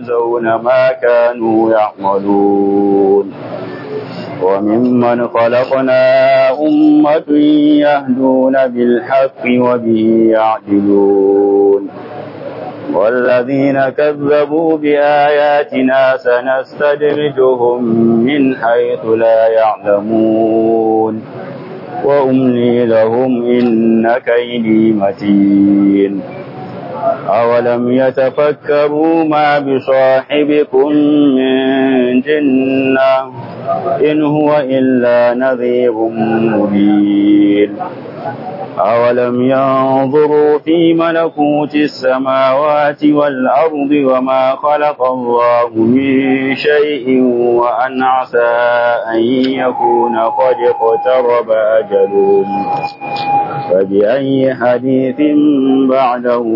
يجزون ما كانوا يعملون وممن خلقنا أمة يهدون بالحق وبه يعدلون والذين كذبوا بآياتنا سنستدرجهم من حيث لا يعلمون وأملي لهم إن كيدي متين أولم يتفكروا ما بصاحبكم من جنة إن هو إلا نذير مبين أولم ينظروا في ملكوت السماوات والأرض وما خلق الله من شيء وأن عسى أن يكون قد اقترب أجلهم فبأي حديث بعده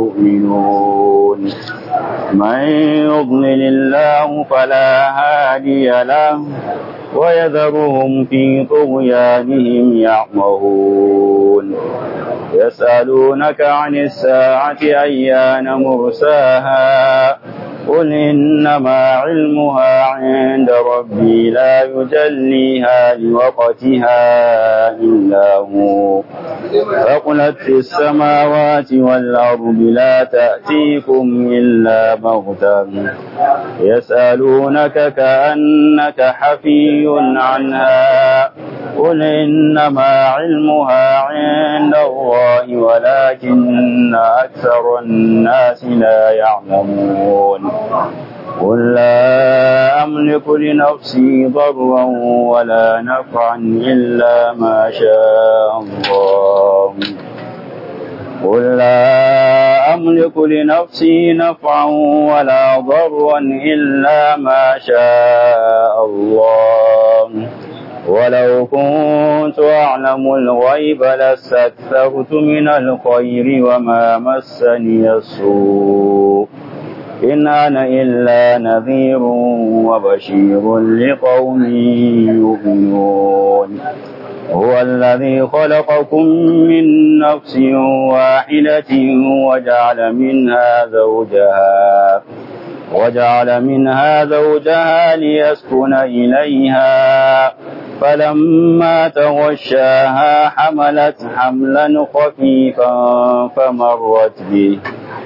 يؤمنون من يضلل الله فلا هادي له ويذرهم في طغيانهم يعمهون يسألونك عن الساعة أيان مرساها قل إنما علمها عند ربي لا يجليها لوقتها إلا هو فقلت في السماوات والأرض لا تأتيكم إلا بغتة يسألونك كأنك حفي عنها قل إنما علمها عند الله ولكن أكثر الناس لا يعلمون قل لا أملك لنفسي ضرا ولا نفعا إلا ما شاء الله قل لا أملك لنفسي نفعا ولا ضرا إلا ما شاء الله ولو كنت أعلم الغيب لاستكثرت من الخير وما مسني السوء إن أنا إلا نذير وبشير لقوم يؤمنون هو الذي خلقكم من نفس واحدة وجعل منها زوجها وجعل منها زوجها ليسكن إليها فلما تغشاها حملت حملا خفيفا فمرت به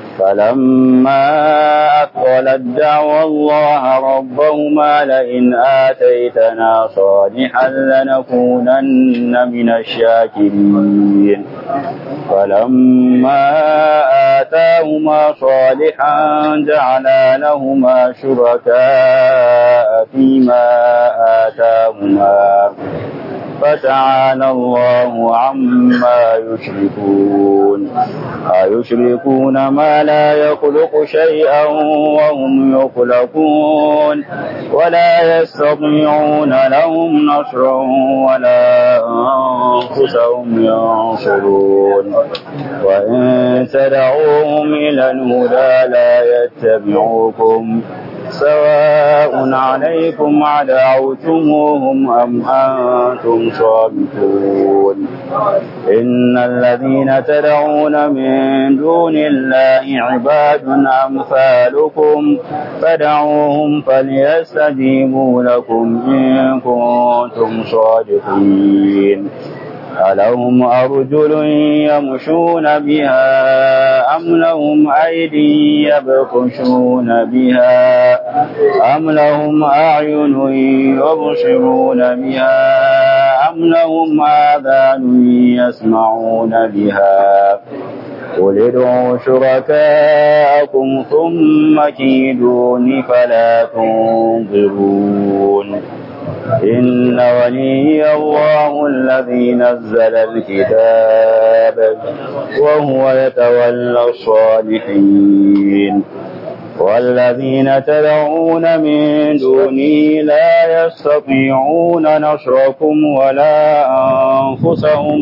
فلما أثقلت دعوى الله ربهما لئن آتيتنا صالحا لنكونن من الشاكرين فلما آتاهما صالحا جعلا لهما شركاء فيما آتاهما فتعالى الله عما يشركون أيشركون ما لا يخلق شيئا وهم يخلقون ولا يستطيعون لهم نصرا ولا أنفسهم ينصرون وإن تدعوهم إلى الهدى لا يتبعوكم سواء عليكم عدعوتموهم أم أنتم صامتون إن الذين تدعون من دون الله عباد أمثالكم فدعوهم فليستجيبوا لكم إن كنتم صادقين ألهم أرجل يمشون بها أم لهم أيدي يبطشون بها أم لهم أعين يبصرون بها أم لهم آذان يسمعون بها قل ادعوا شركاءكم ثم كيدون فلا تنظرون إن ولي الله الذي نزل الكتاب وهو يتولى الصالحين والذين تدعون من دونه لا يستطيعون نصركم ولا أنفسهم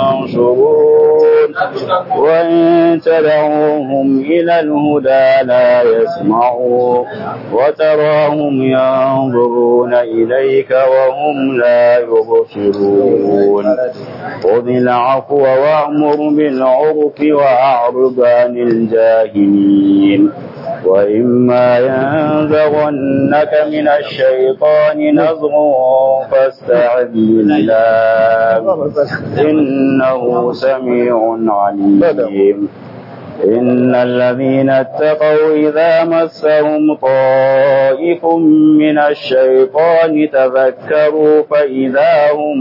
ينصرون وإن تدعوهم إلى الهدى لا يسمعوا وتراهم ينظرون إليك وهم لا يبصرون خذ العفو وأمر بالعرف وأعرض عن الجاهلين وإما ينزغنك من الشيطان نزغ فاستعذ بالله إنه سميع عليم إن الذين اتقوا إذا مسهم طائف من الشيطان تذكروا فإذا هم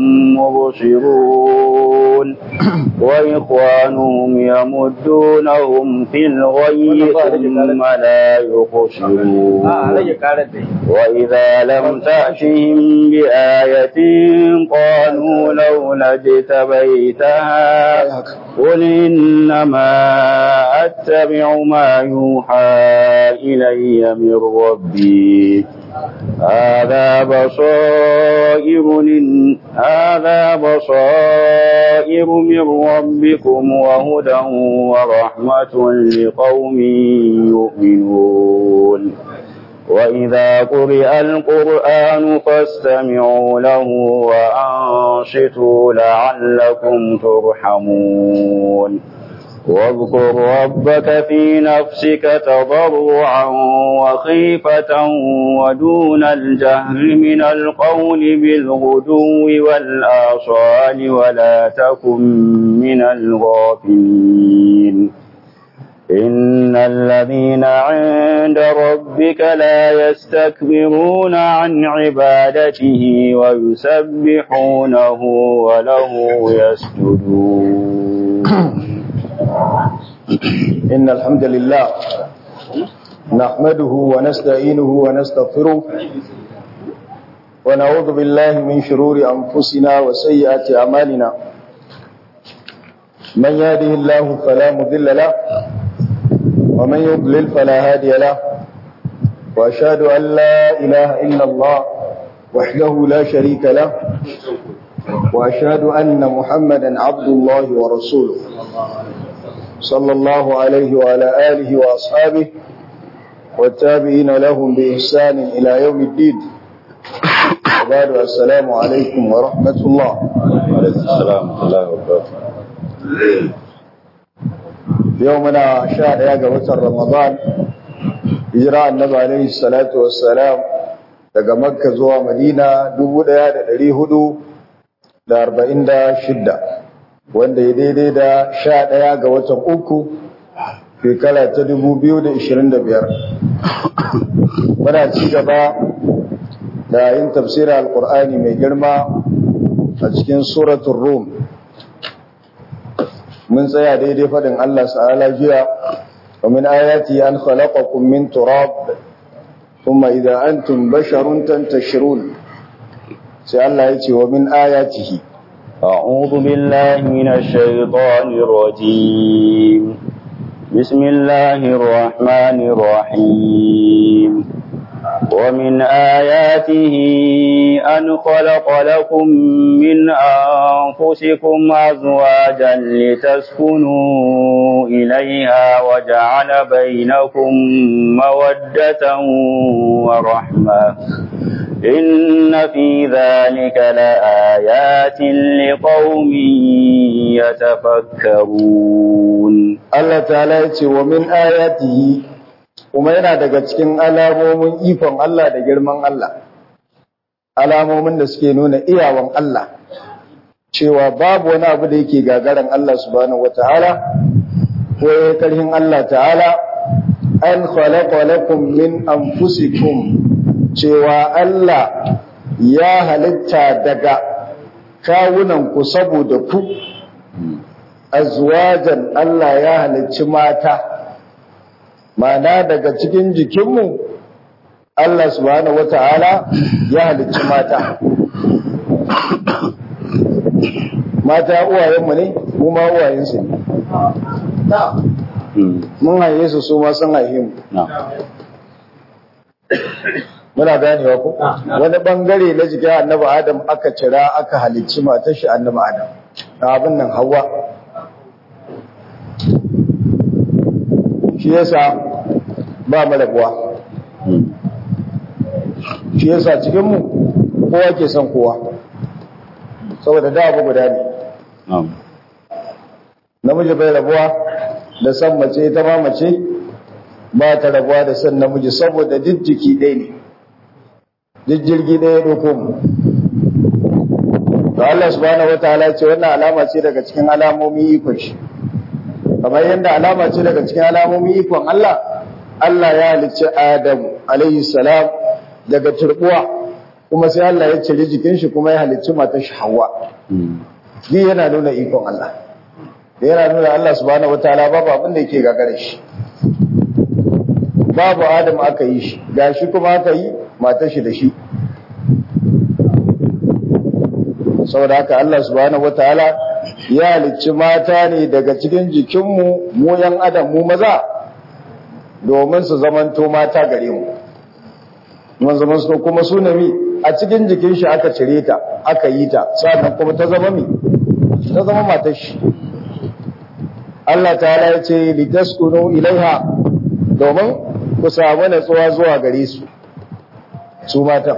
مبصرون وإخوانهم يمدونهم في الغي ثم لا يقصرون وإذا لم تأتهم بآية قالوا لولا اجتبيتها قل إنما أتبع ما يوحى إلي من ربي هذا بصائر لن... هذا بصائر من ربكم وهدى ورحمة لقوم يؤمنون وإذا قرئ القرآن فاستمعوا له وأنصتوا لعلكم ترحمون واذكر ربك في نفسك تضرعا وخيفة ودون الجهر من القول بالغدو والآصال ولا تكن من الغافلين إن الذين عند ربك لا يستكبرون عن عبادته ويسبحونه وله يسجدون إن الحمد لله نحمده ونستعينه ونستغفره ونعوذ بالله من شرور أنفسنا وسيئات أعمالنا من يهده الله فلا مضل له ومن يضلل فلا هادي له وأشهد أن لا إله إلا الله وحده لا شريك له وأشهد أن محمدا عبد الله ورسوله صلى الله عليه وعلى آله وأصحابه والتابعين لهم بإحسان إلى يوم الدين وبعد السلام عليكم ورحمة الله عليكم السلام ورحمة الله وبركاته يومنا شهر يا وتر رمضان هجرة النبي عليه الصلاة والسلام daga Makka zuwa Madina 1446 wanda ya daidai da 11 ga watan uku shekara ta 2025 muna ci gaba da yin tafsirin alkur'ani mai girma a cikin suratun rum mun tsaya daidai faɗin Allah ta'ala jiya wa min ayati an khalaqakum min turab thumma idza antum basharun tantashirun sai Allah ya ce wa min ayatihi أعوذ بالله من الشيطان الرجيم بسم الله الرحمن الرحيم ومن آياته أن خلق لكم من أنفسكم أزواجا لتسكنوا إليها وجعل بينكم مودة ورحمة إن في ذلك لآيات لقوم يتفكرون Allah ta'ala ya ce wa min ayatihi kuma yana daga cikin alamomin ikon Allah da girman Allah alamomin da suke nuna iyawan Allah cewa babu wani abu da yake gagaran Allah subhanahu wata'ala ko ya karhin Allah ta'ala an khalaqa lakum min anfusikum cewa Allah ya halitta daga kawunan ku saboda ku azwajan Allah ya halicci mata mana daga cikin jikinmu Allah subhanahu wata'ala ya halicci mata mata uwayenmu ne mu ma uwayensu ne mun haife su su ma sun haife mu muna ganewa ko wani bangare na jikin annabi adam aka cira aka halicci matar shi annabi adam abin nan hawa shi yasa ba malabuwa shi yasa cikinmu kowa ke son kowa saboda da abu guda ne namiji bai rabuwa da san mace ita ma mace ba ta rabuwa da son namiji saboda duk jiki ɗaya ne duk jirgi ɗaya ɗauko mu to Allah subhanahu wataala ce wannan alama ce daga cikin alamomin ikon shi kamar yadda alama ce daga cikin alamomin ikon Allah Allah ya halicci Adamu alaihi salam daga turbuwa kuma sai Allah ya cire jikin shi kuma ya halicci matar shi Hawwa Ni yana nuna ikon Allah da yana nuna Allah subhanahu wataala babu abin da yake gagare shi babu Adam aka yi shi gashi kuma aka yi matar shi da shi saboda haka Allah subhanahu wataala ya halicci mata ne daga cikin jikinmu mu yan adam mu maza domin su zamanto mata gare mu mun zaman su kuma su nami a cikin jikin shi aka cire ta aka yi ta sannan kuma ta zama mi ta zama matar shi Allah ta'ala ya ce litaskunu ilaiha domin ku samu natsuwa zuwa gare su su matan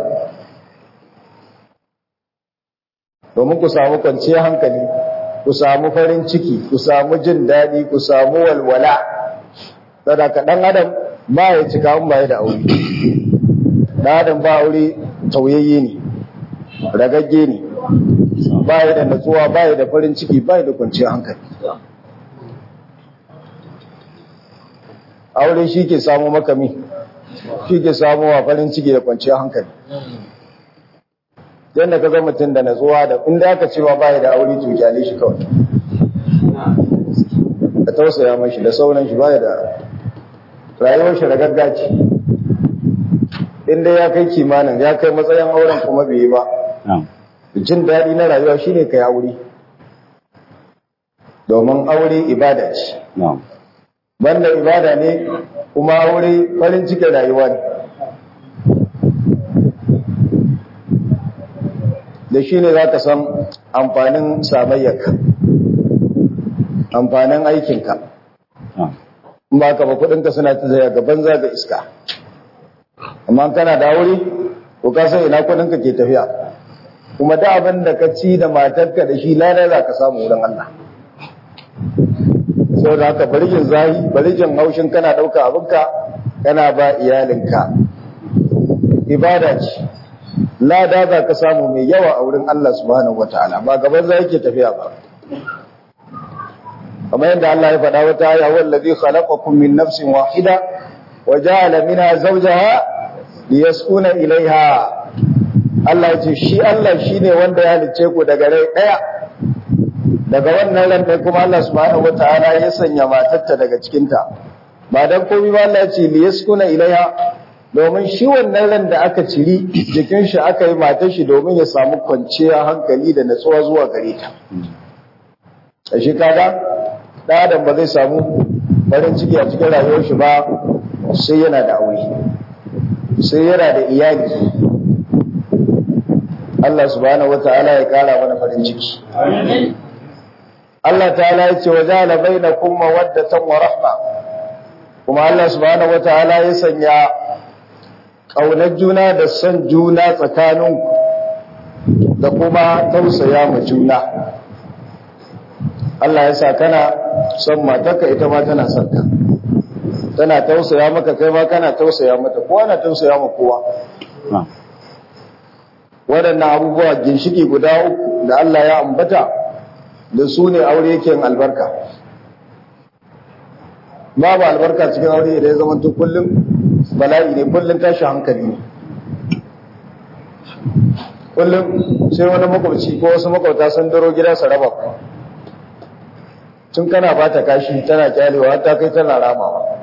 domin ku samu kwanciyar hankali ku samu farin ciki ku samu jin daɗi ku samu walwala sada ka ɗan adam ba ya cika in ba ya da aure ɗan adam ba aure tauyayye ne ragagge ne ba ya da natsuwa ba ya da farin ciki ba ya da kwanciyar hankali aure shi ke samu makami shi ke samu wa farin ciki da kwanciyar hankali yadda ka zama mutum da natsuwa da inda aka cewa baya da aure to kyale shi kawai da tausaya mashi da sauran shi baya da rayuwar shi da gaggaci inda ya kai kimanin ya kai matsayin auren kuma bai yi ba jin daɗi na rayuwa shine kai aure domin aure ibada ce banda ibada ne kuma aure farin cikin rayuwa ne da shi ne za ka san amfanin samayyarka amfanin aikinka in ba ka ba kudinka suna ta zaya gaban zaga iska amma kana da wuri ko ka san ina kudinka ke tafiya kuma da abin da ka ci da matarka da shi lalai za ka samu wurin Allah sau da haka barijin zahi barijin haushin kana ɗauka abinka kana ba iyalinka ibada ce lada za ka samu mai yawa a wurin Allah subhanahu wa ta'ala ba gaban za yake tafiya ba kamar yadda Allah ya faɗa wata aya wallazi khalaqakum min nafsin wahida wa ja'ala minha zawjaha liyaskuna ilaiha Allah ya ce shi Allah shine wanda ya halice ku daga rai daya daga wannan ran dai kuma Allah subhanahu wa ta'ala ya sanya matarta daga cikin ta ba dan komai ba Allah ya ce liyaskuna ilaiha domin shi wannan ran da aka ciri jikin shi aka yi matar shi domin ya samu kwanciya hankali da natsuwa zuwa gare ta a shi kaga ɗadan ba zai samu farin ciki a cikin rayuwar shi ba sai yana da aure sai yana da iyali Allah subhanahu wata'ala ya kara mana farin ciki Allah ta'ala ya ce wa ja'ala bainakum mawaddatan wa rahma kuma Allah subhanahu wata'ala ya sanya ƙaunar juna da son juna tsakaninku da kuma tausaya ma juna Allah ya sa kana son matarka ita ma tana son ka tana tausaya maka kai ma kana tausaya mata kowa na tausaya ma kowa waɗannan abubuwa ginshiki guda uku da Allah ya ambata da su ne aure yake albarka babu albarka cikin aure da ya zama kullum bala'i ne kullum tashi hankali ne kullum sai wani makwabci ko wasu makwabta sun daro gida su raba ku tun kana ba ta kashi tana kyalewa ta kai tana ramawa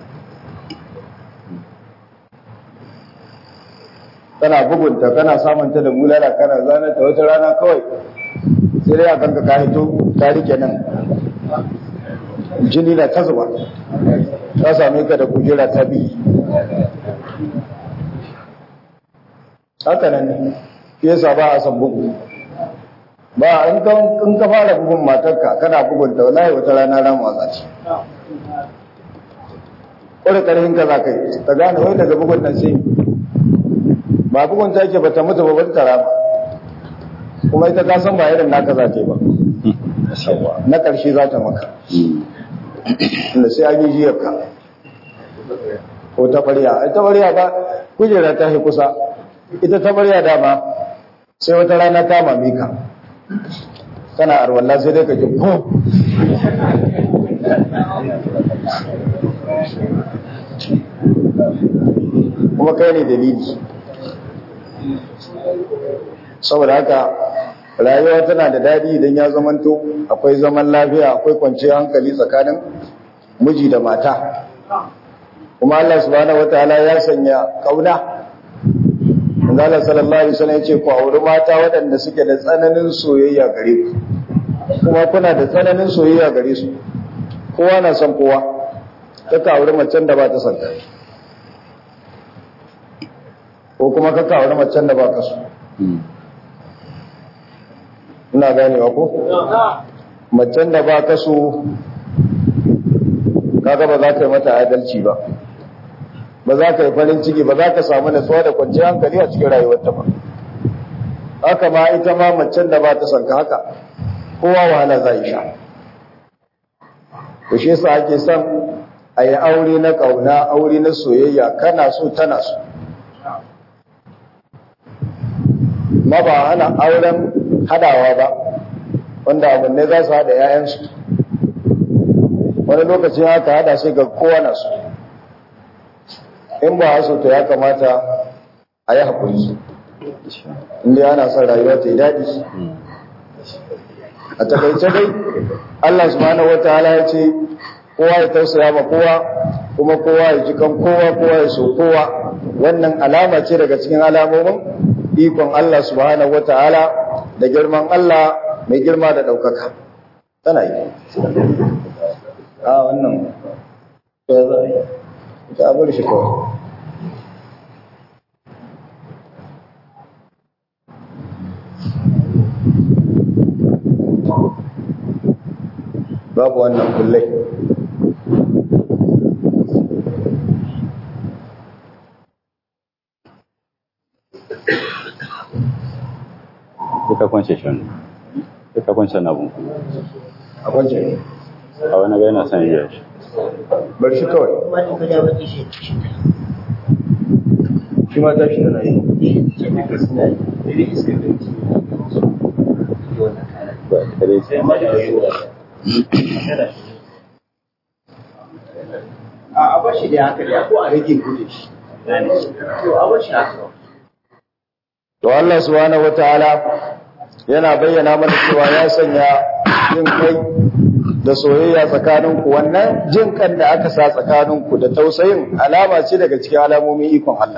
kana bugunta kana samunta da mulala kana zana ta wata rana kawai sai dai a kanka ka hito ta rike nan jini na ta zuba ta same ka da kujera ta biyu haka nan ne yasa ba a san bugu ba in ka fara bugun matarka kana bugun ta wallahi wata rana ran wasa ce kore karhin ka za ka yi ta gane wai daga bugun nan sai ba bugun ta yake bata mutu ba ba ta rama kuma ita ta san ba irin naka za ta yi ba na ƙarshe za ta maka inda sai an yi jiyar ka ko tabarya ai tabarya ba kujera ta yi kusa ita tabarya dama sai wata rana ta mame ka kana arwalla sai dai ka ji ko kuma kai ne dalili saboda haka rayuwa tana da daɗi idan ya zamanto akwai zaman lafiya akwai kwanciyar hankali tsakanin miji da mata kuma Allah subhanahu wataala ya sanya kauna Allah sallallahu alaihi wasallam yace ku auri mata waɗanda suke da tsananin soyayya gare ku kuma kuna da tsananin soyayya gare su kowa na son kowa kaka auri macen da ba ta son ka ko kuma kaka auri macen da ba ka so ina ganewa ko macen da ba ka so kaga ba za ka yi mata adalci ba ba za ka yi farin ciki ba za ka samu natsuwa da kwanciyar hankali a cikin rayuwarta ba haka ma ita ma macen da ba ta sanka haka kowa wahala za yi sha to shi yasa ake son a yi aure na ƙauna aure na soyayya kana so tana so ma ba hana auren hadawa ba wanda abin ne za su hada 'ya'yansu wani lokacin haka hada sai ga kowa na so in ba haso to ya kamata a yi haƙuri inda ana son rayuwa ta yi daɗi a takaice dai Allah subhanahu wa ta'ala ya ce kowa ya tausaya ma kowa kuma kowa ya ji kan kowa kowa ya so kowa wannan alama ce daga cikin alamomin ikon Allah subhanahu wa ta'ala da girman Allah mai girma da ɗaukaka tana yi a wannan ya za a yi ta bar shi kawai babu wannan kullai Duka kwance shan. Duka kwance na bun. a kwance ne A wani ga yana son iya shi. bar shi kawai wani guda wani shi shi ma tashi tana yi Ba kare shi. a bashi da haka da ko a rage kudin shi to a bashi haka to Allah subhanahu wataala yana bayyana mana cewa ya sanya jin kai da soyayya tsakaninku wannan jin kan da aka sa tsakaninku da tausayin alama ce daga cikin alamomin ikon Allah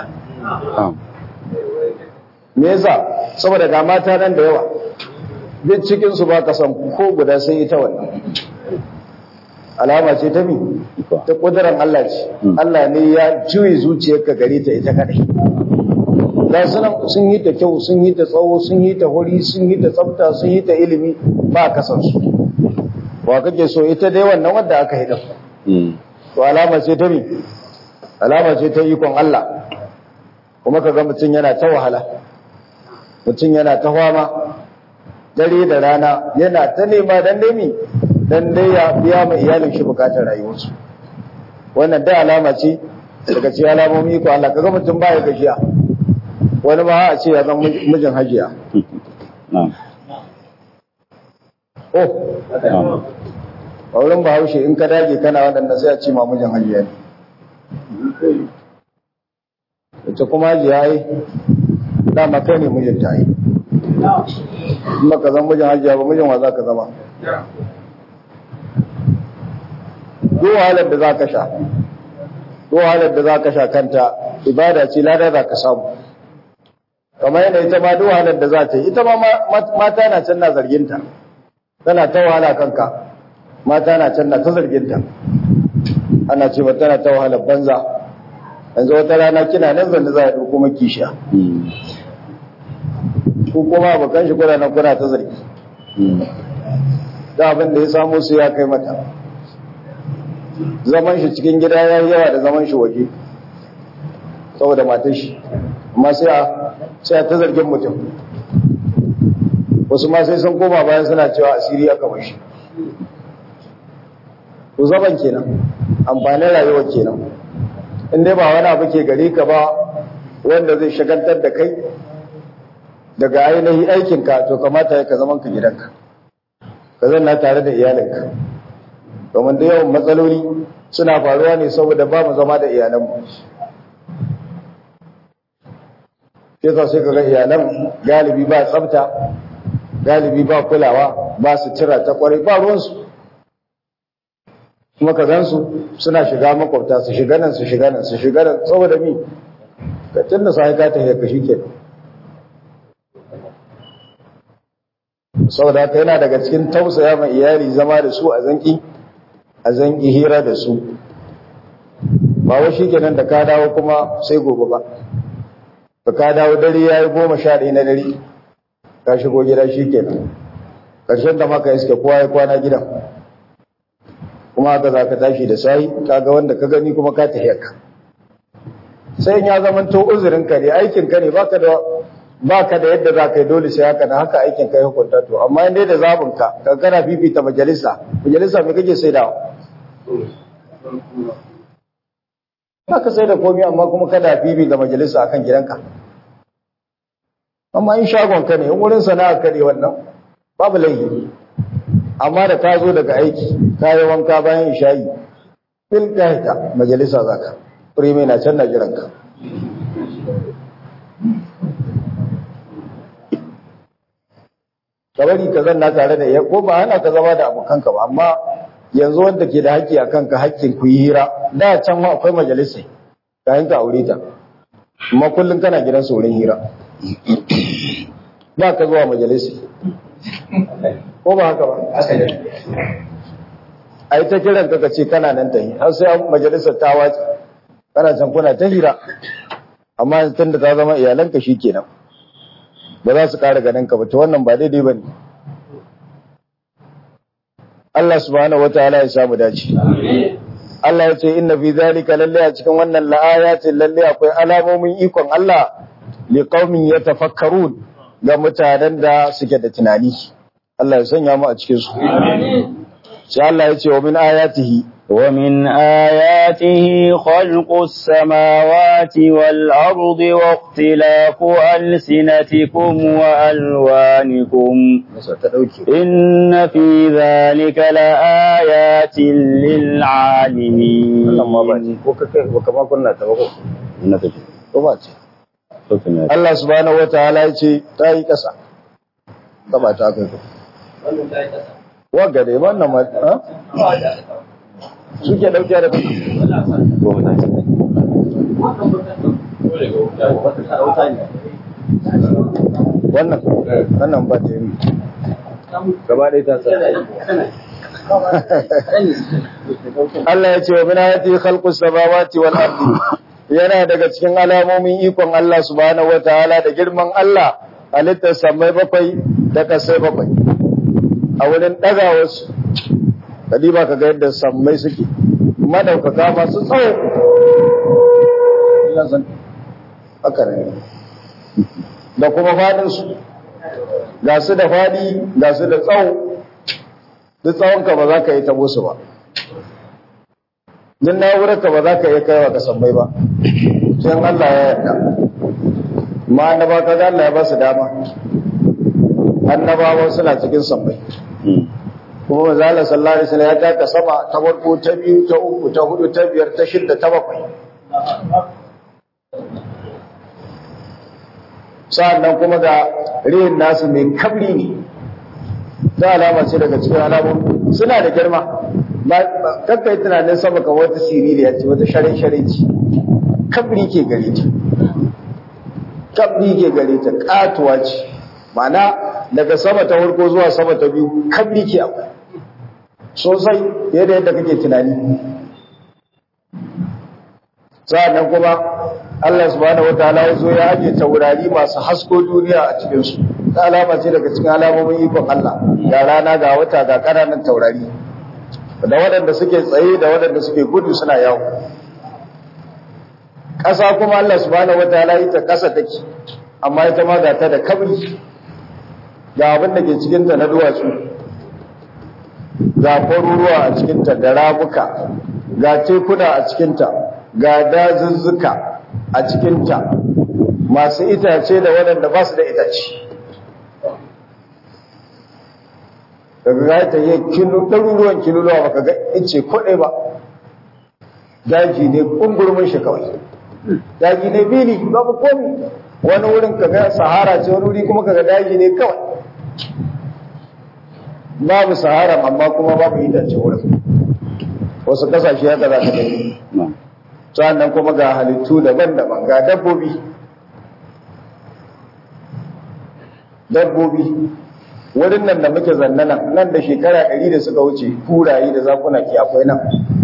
me yasa saboda ga mata nan da yawa duk cikin su ba ka san ko guda sai ita wannan alama ce ta mi ta kudurar Allah ce Allah ne ya juyi zuciyarka gare ta ita kadai da sunan sun yi ta kyau sun yi ta tsawo sun yi ta huri sun yi ta tsafta sun yi ta ilimi ba ka san su wa kake so ita dai wannan wanda aka hida to alama ce ta mi alama ce ta ikon Allah kuma kaga mutum yana ta wahala mutum yana ta fama dare da rana yana ta nema dan dai mi dan dai ya biya ma iyalin shi bukatar rayuwarsu wannan da alama ce daga cikin alamomi ko Allah kaga mutum baya gajiya wani ma a ce ya zama mijin hajiya oh a wurin bahaushe in ka dage kana waɗanda sai a ce ma mijin hajiya ne ita kuma hajiya yi dama kai ne mijin ta yi in ka zama mijin hajiya ba mijin wa za ka zama duk wahalar da za ka sha duk wahalar da za ka sha kanta ibada ce lada za ka samu kamar yadda ita ma duk wahalar da za ta yi ita ma mata na can na zarginta tana ta wahala kanka mata na can na ta zarginta ana ce ba tana ta wahalar banza yanzu wata rana kina nan zanne za a ɗauko maki sha ko kuma abokan shi kuna nan kuna ta zargi da abin da ya samu su ya kai mata zaman shi cikin gida ya yi yawa da zaman shi waje saboda matan shi amma sai a sai a ta zargin mutum wasu ma sai sun koma bayan suna cewa asiri aka mashi to zaman kenan amfanin rayuwar kenan in dai ba wani abu ke gare ka ba wanda zai shagaltar da kai daga ainihin aikinka to kamata ya ka zaman ka gidanka ka zanna tare da iyalinka domin da yawan matsaloli suna faruwa ne saboda ba mu zama da iyalanmu ke sa sai kaga iyalan galibi ba tsafta galibi ba kulawa ba su cira ta kwarai ba ruwansu kuma ka gansu suna shiga makwabta su shiga nan su shiga nan su shiga nan saboda mi ka tunna sai ka ta ka shi kenan saboda haka yana daga cikin tausaya ma iyali zama da su a zanki a zanki hira da su ba wa shi kenan da ka dawo kuma sai gobe ba ba ka dawo dare ya yi goma sha ɗaya na dare ka shigo gida shi kenan ƙarshen da maka iske kowa ya kwana gidan kuma haka za ka tashi da sahi ka ga wanda ka gani kuma ka tafiya ka sai ya zama to uzurinka ne aikinka ne baka da ba ka da yadda za ka yi dole sai haka na haka aikin ka yi hukunta to amma inda da zabin ka ka kana fifita majalisa majalisa me kake sai da ba ka sai da komai amma kuma kada fifita majalisa akan gidanka amma in shagon ka ne in wurin sana'a ka ne wannan babu laifi amma da ka zo daga aiki ka yi wanka bayan isha'i fil ta majalisa zaka firime na can na jiranka ka bari ka zanna tare da iya ko ba hana ka zama da abokanka ba amma yanzu wanda ke da haƙƙi a kanka haƙƙin ku yi hira da can ma akwai majalisai ka yanka aure ta amma kullum kana gidan saurin hira ba ka zuwa majalisai ko ba haka ba a yi ta kiran ka ce kana nan ta yi har sai majalisar ta wace kana can kuna ta hira amma tun da ta zama iyalanka shi kenan ba za su ƙara ganin ka ba to wannan ba daidai ba ne Allah subhanahu wataala ya samu dace Allah ya ce inna fi zalika lalle a cikin wannan la'ayatin lalle akwai alamomin ikon Allah li qaumin yatafakkarun ga mutanen da suke da tunani Allah ya sanya mu a cikin su sai Allah ya ce wa min ayatihi ومن آياته خلق السماوات والأرض واختلاف ألسنتكم وألوانكم إن في ذلك لآيات للعالمين Allah subhanahu wataala ya ce ta yi ƙasa ta ba ta kai wagga dai wannan ma suke dauke da wannan wannan ba ta yi gaba ɗaya ta tsara Allah ya ce wa min ayati khalqus samawati wal ardi yana daga cikin alamomin ikon Allah subhanahu wataala da girman Allah halittar samai bakwai da kasai bakwai a wurin ɗaga wasu kadiba ka ga yadda sammai suke madaukaka masu tsawo haka ne da kuma faɗinsu ga su da faɗi ga su da tsawo duk tsawonka ba za ka yi tabo su ba duk na'urarka ba za ka iya kaiwa ka sammai ba sai Allah ya yarda ma annaba ka ga Allah ya ba su dama annabawa suna cikin sammai kuma manzala sallallahu alaihi wasallam ya taka sama ta farko ta biyu ta uku ta hudu ta biyar ta shida ta bakwai sa'annan kuma ga rihin nasu mai kabri ne ta alama ce daga cikin alamun suna da girma kakka yi tunanin sama kan wata siririya ce wata shari-shari ce kabri ke gare ta kabri ke gare ta katuwa ce ma'ana daga sama ta farko zuwa sama ta biyu kabri ke akwai sosai yadda yadda kake tunani sa'annan kuma Allah subhanahu wataala ya zo ya ajiye taurari masu hasko duniya a cikin su ta alama ce daga cikin alamomin ikon Allah ga rana ga wata ga ƙananan taurari da waɗanda suke tsaye da waɗanda suke gudu suna yawo ƙasa kuma Allah subhanahu wataala ita ƙasa take amma ita ma ga ta da kabri ga abin da ke cikinta na duwatsu ga kwaruruwa a cikinta da ramuka ga tekuna a cikinta ga dazuzzuka a cikinta masu itace da waɗanda ba su da itace daga ga ta yi kilo ɗaruruwan kiloluwa baka ga ice kuɗe ba daji ne ƙungurmin shi kawai daji ne bili babu komi wani wurin ka ga sahara ce wani wuri kuma ka ga daji ne kawai babu sahara amma kuma babu itace wurin wasu kasashe haka za ka gani sannan kuma ga halittu daban-daban ga dabbobi dabbobi wurin nan da muke zannana nan da shekara ɗari da suka wuce kuraye da zakuna ke akwai nan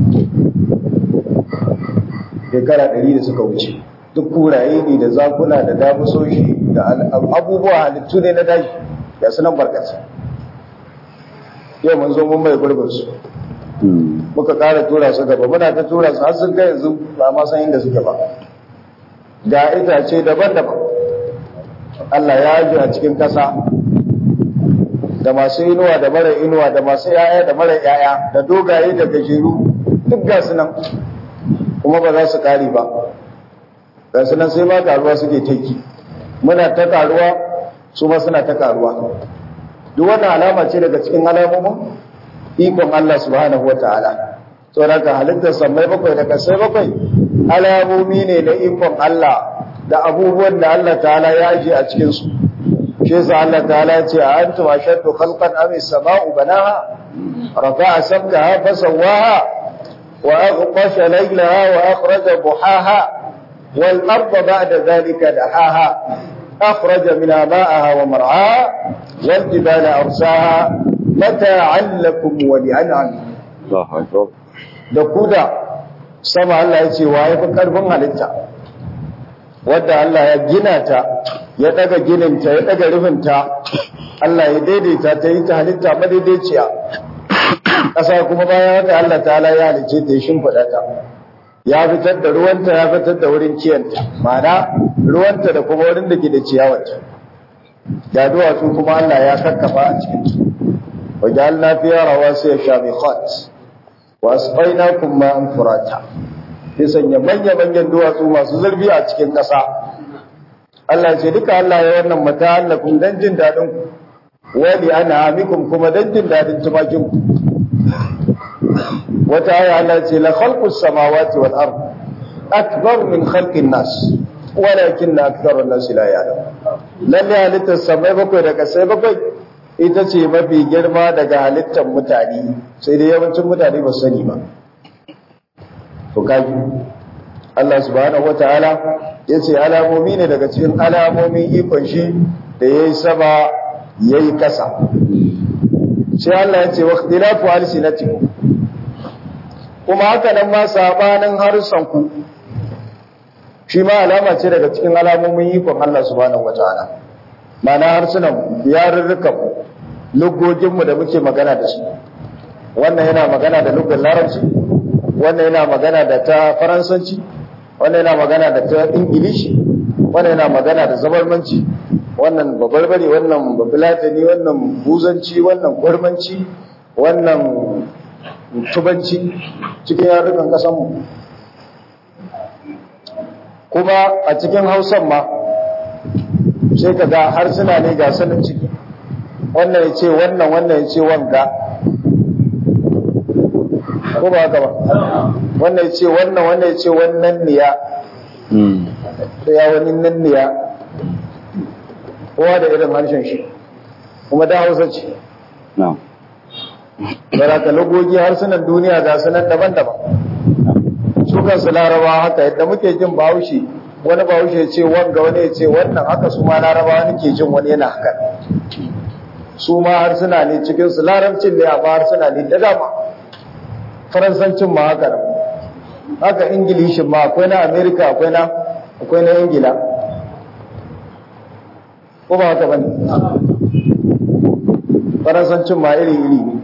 shekara ɗari da suka wuce duk kuraye ne da zakuna da damusoshi da abubuwa halittu ne na daji ga su nan barkaci yau mun zo mun mai gurbinsu muka ƙara tura su gaba muna ta tura su har sun kai yanzu ba ma san inda suke ba ga itace daban-daban Allah ya ajiye a cikin ƙasa da masu inuwa da mara inuwa da masu yaya da mara yaya da dogaye da gajeru duk ga su nan kuma ba za su ƙare ba ga su nan sai ma karuwa suke taiki muna ta karuwa su ma suna ta karuwa duk wannan alama ce daga cikin alamomin ikon Allah subhanahu wa ta'ala saboda ka halittar sammai bakwai da kasai bakwai alamomi ne na ikon Allah da abubuwan da Allah ta'ala ya ajiye a cikin su shi yasa Allah ta'ala ya ce a antum ashaddu khalqan am as-sama'u banaha rafa'a samkaha fasawwaha wa aghtasha laylaha wa akhraja duhaha wal arda ba'da dhalika dahaha akhraja minha ma'aha wa mar'aha wal jibala arsaha mata'an lakum wa li'an'amikum Allahu akbar da ku da sama Allah ya ce wa ya fi karfin halitta wadda Allah ya gina ta ya daga gininta ya daga rufinta Allah ya daidaita ta yi ta halitta madaidaiciya ƙasa kuma bayan haka Allah ta'ala ya halice ta ya shimfiɗa ta ya fitar da ruwanta ya fitar da wurin kiyanta ma'ana ruwanta da kuma wurin da ke da ciyawarta da duwatsu kuma Allah ya kakkafa a cikin su wa ja'alna fiha rawasiya shabiqat wa asqaynakum ma'an furata sai sanya manya-manyan duwatsu masu zurfi a cikin ƙasa. Allah ce duka Allah ya wannan mata hallakun don jin daɗin ku, wani ana amikun kuma don jin daɗin tumakin ku. Wata aya Allah ce la khalqus samawati wal ard akbar min khalqin nas walakin na akthar nas la ya'lam. Lalle halittar samai bakwai da kasai bakwai ita ce mafi girma daga halittar mutane sai dai yawancin mutane ba su sani ba. to kaji Allah subhanahu wataala yace alamomi ne daga cikin alamomin ikon shi da yayi sama yayi kasa sai Allah yace waqtilafu alsinatikum kuma haka nan ma sabanin harsan ku shi ma alama ce daga cikin alamomin ikon Allah subhanahu wataala mana harsunan yarurrukan lugogin mu da muke magana da su wannan yana magana da lugar larabci wannan yana magana da ta faransanci wannan yana magana da ta ingilishi wannan yana magana da zabarmanci wannan babarbare wannan babilatani wannan buzanci wannan gwarmanci wannan tubanci cikin yarukan kasanmu kuma a cikin hausan ma sai ka ga harsuna ne ga sanin ciki wannan ya ce wannan wannan ya ce wanga ko ba haka ba wannan ce wannan wannan ce wannan niya da ya wani nan niya kowa da irin harshen shi kuma da hausa ce na'am da ka logogi harsunan duniya ga sunan daban-daban su kansu laraba haka yadda muke jin bahaushe wani bahaushe ya ce wanga wani ya ce wannan haka su ma laraba wani ke jin wani yana haka su ma harsuna ne cikinsu larabcin ne amma harsuna ne da dama faransancin ma haka nan haka ingilishin ma akwai na amerika akwai na akwai na ingila ko ba haka bane faransancin ma iri iri ne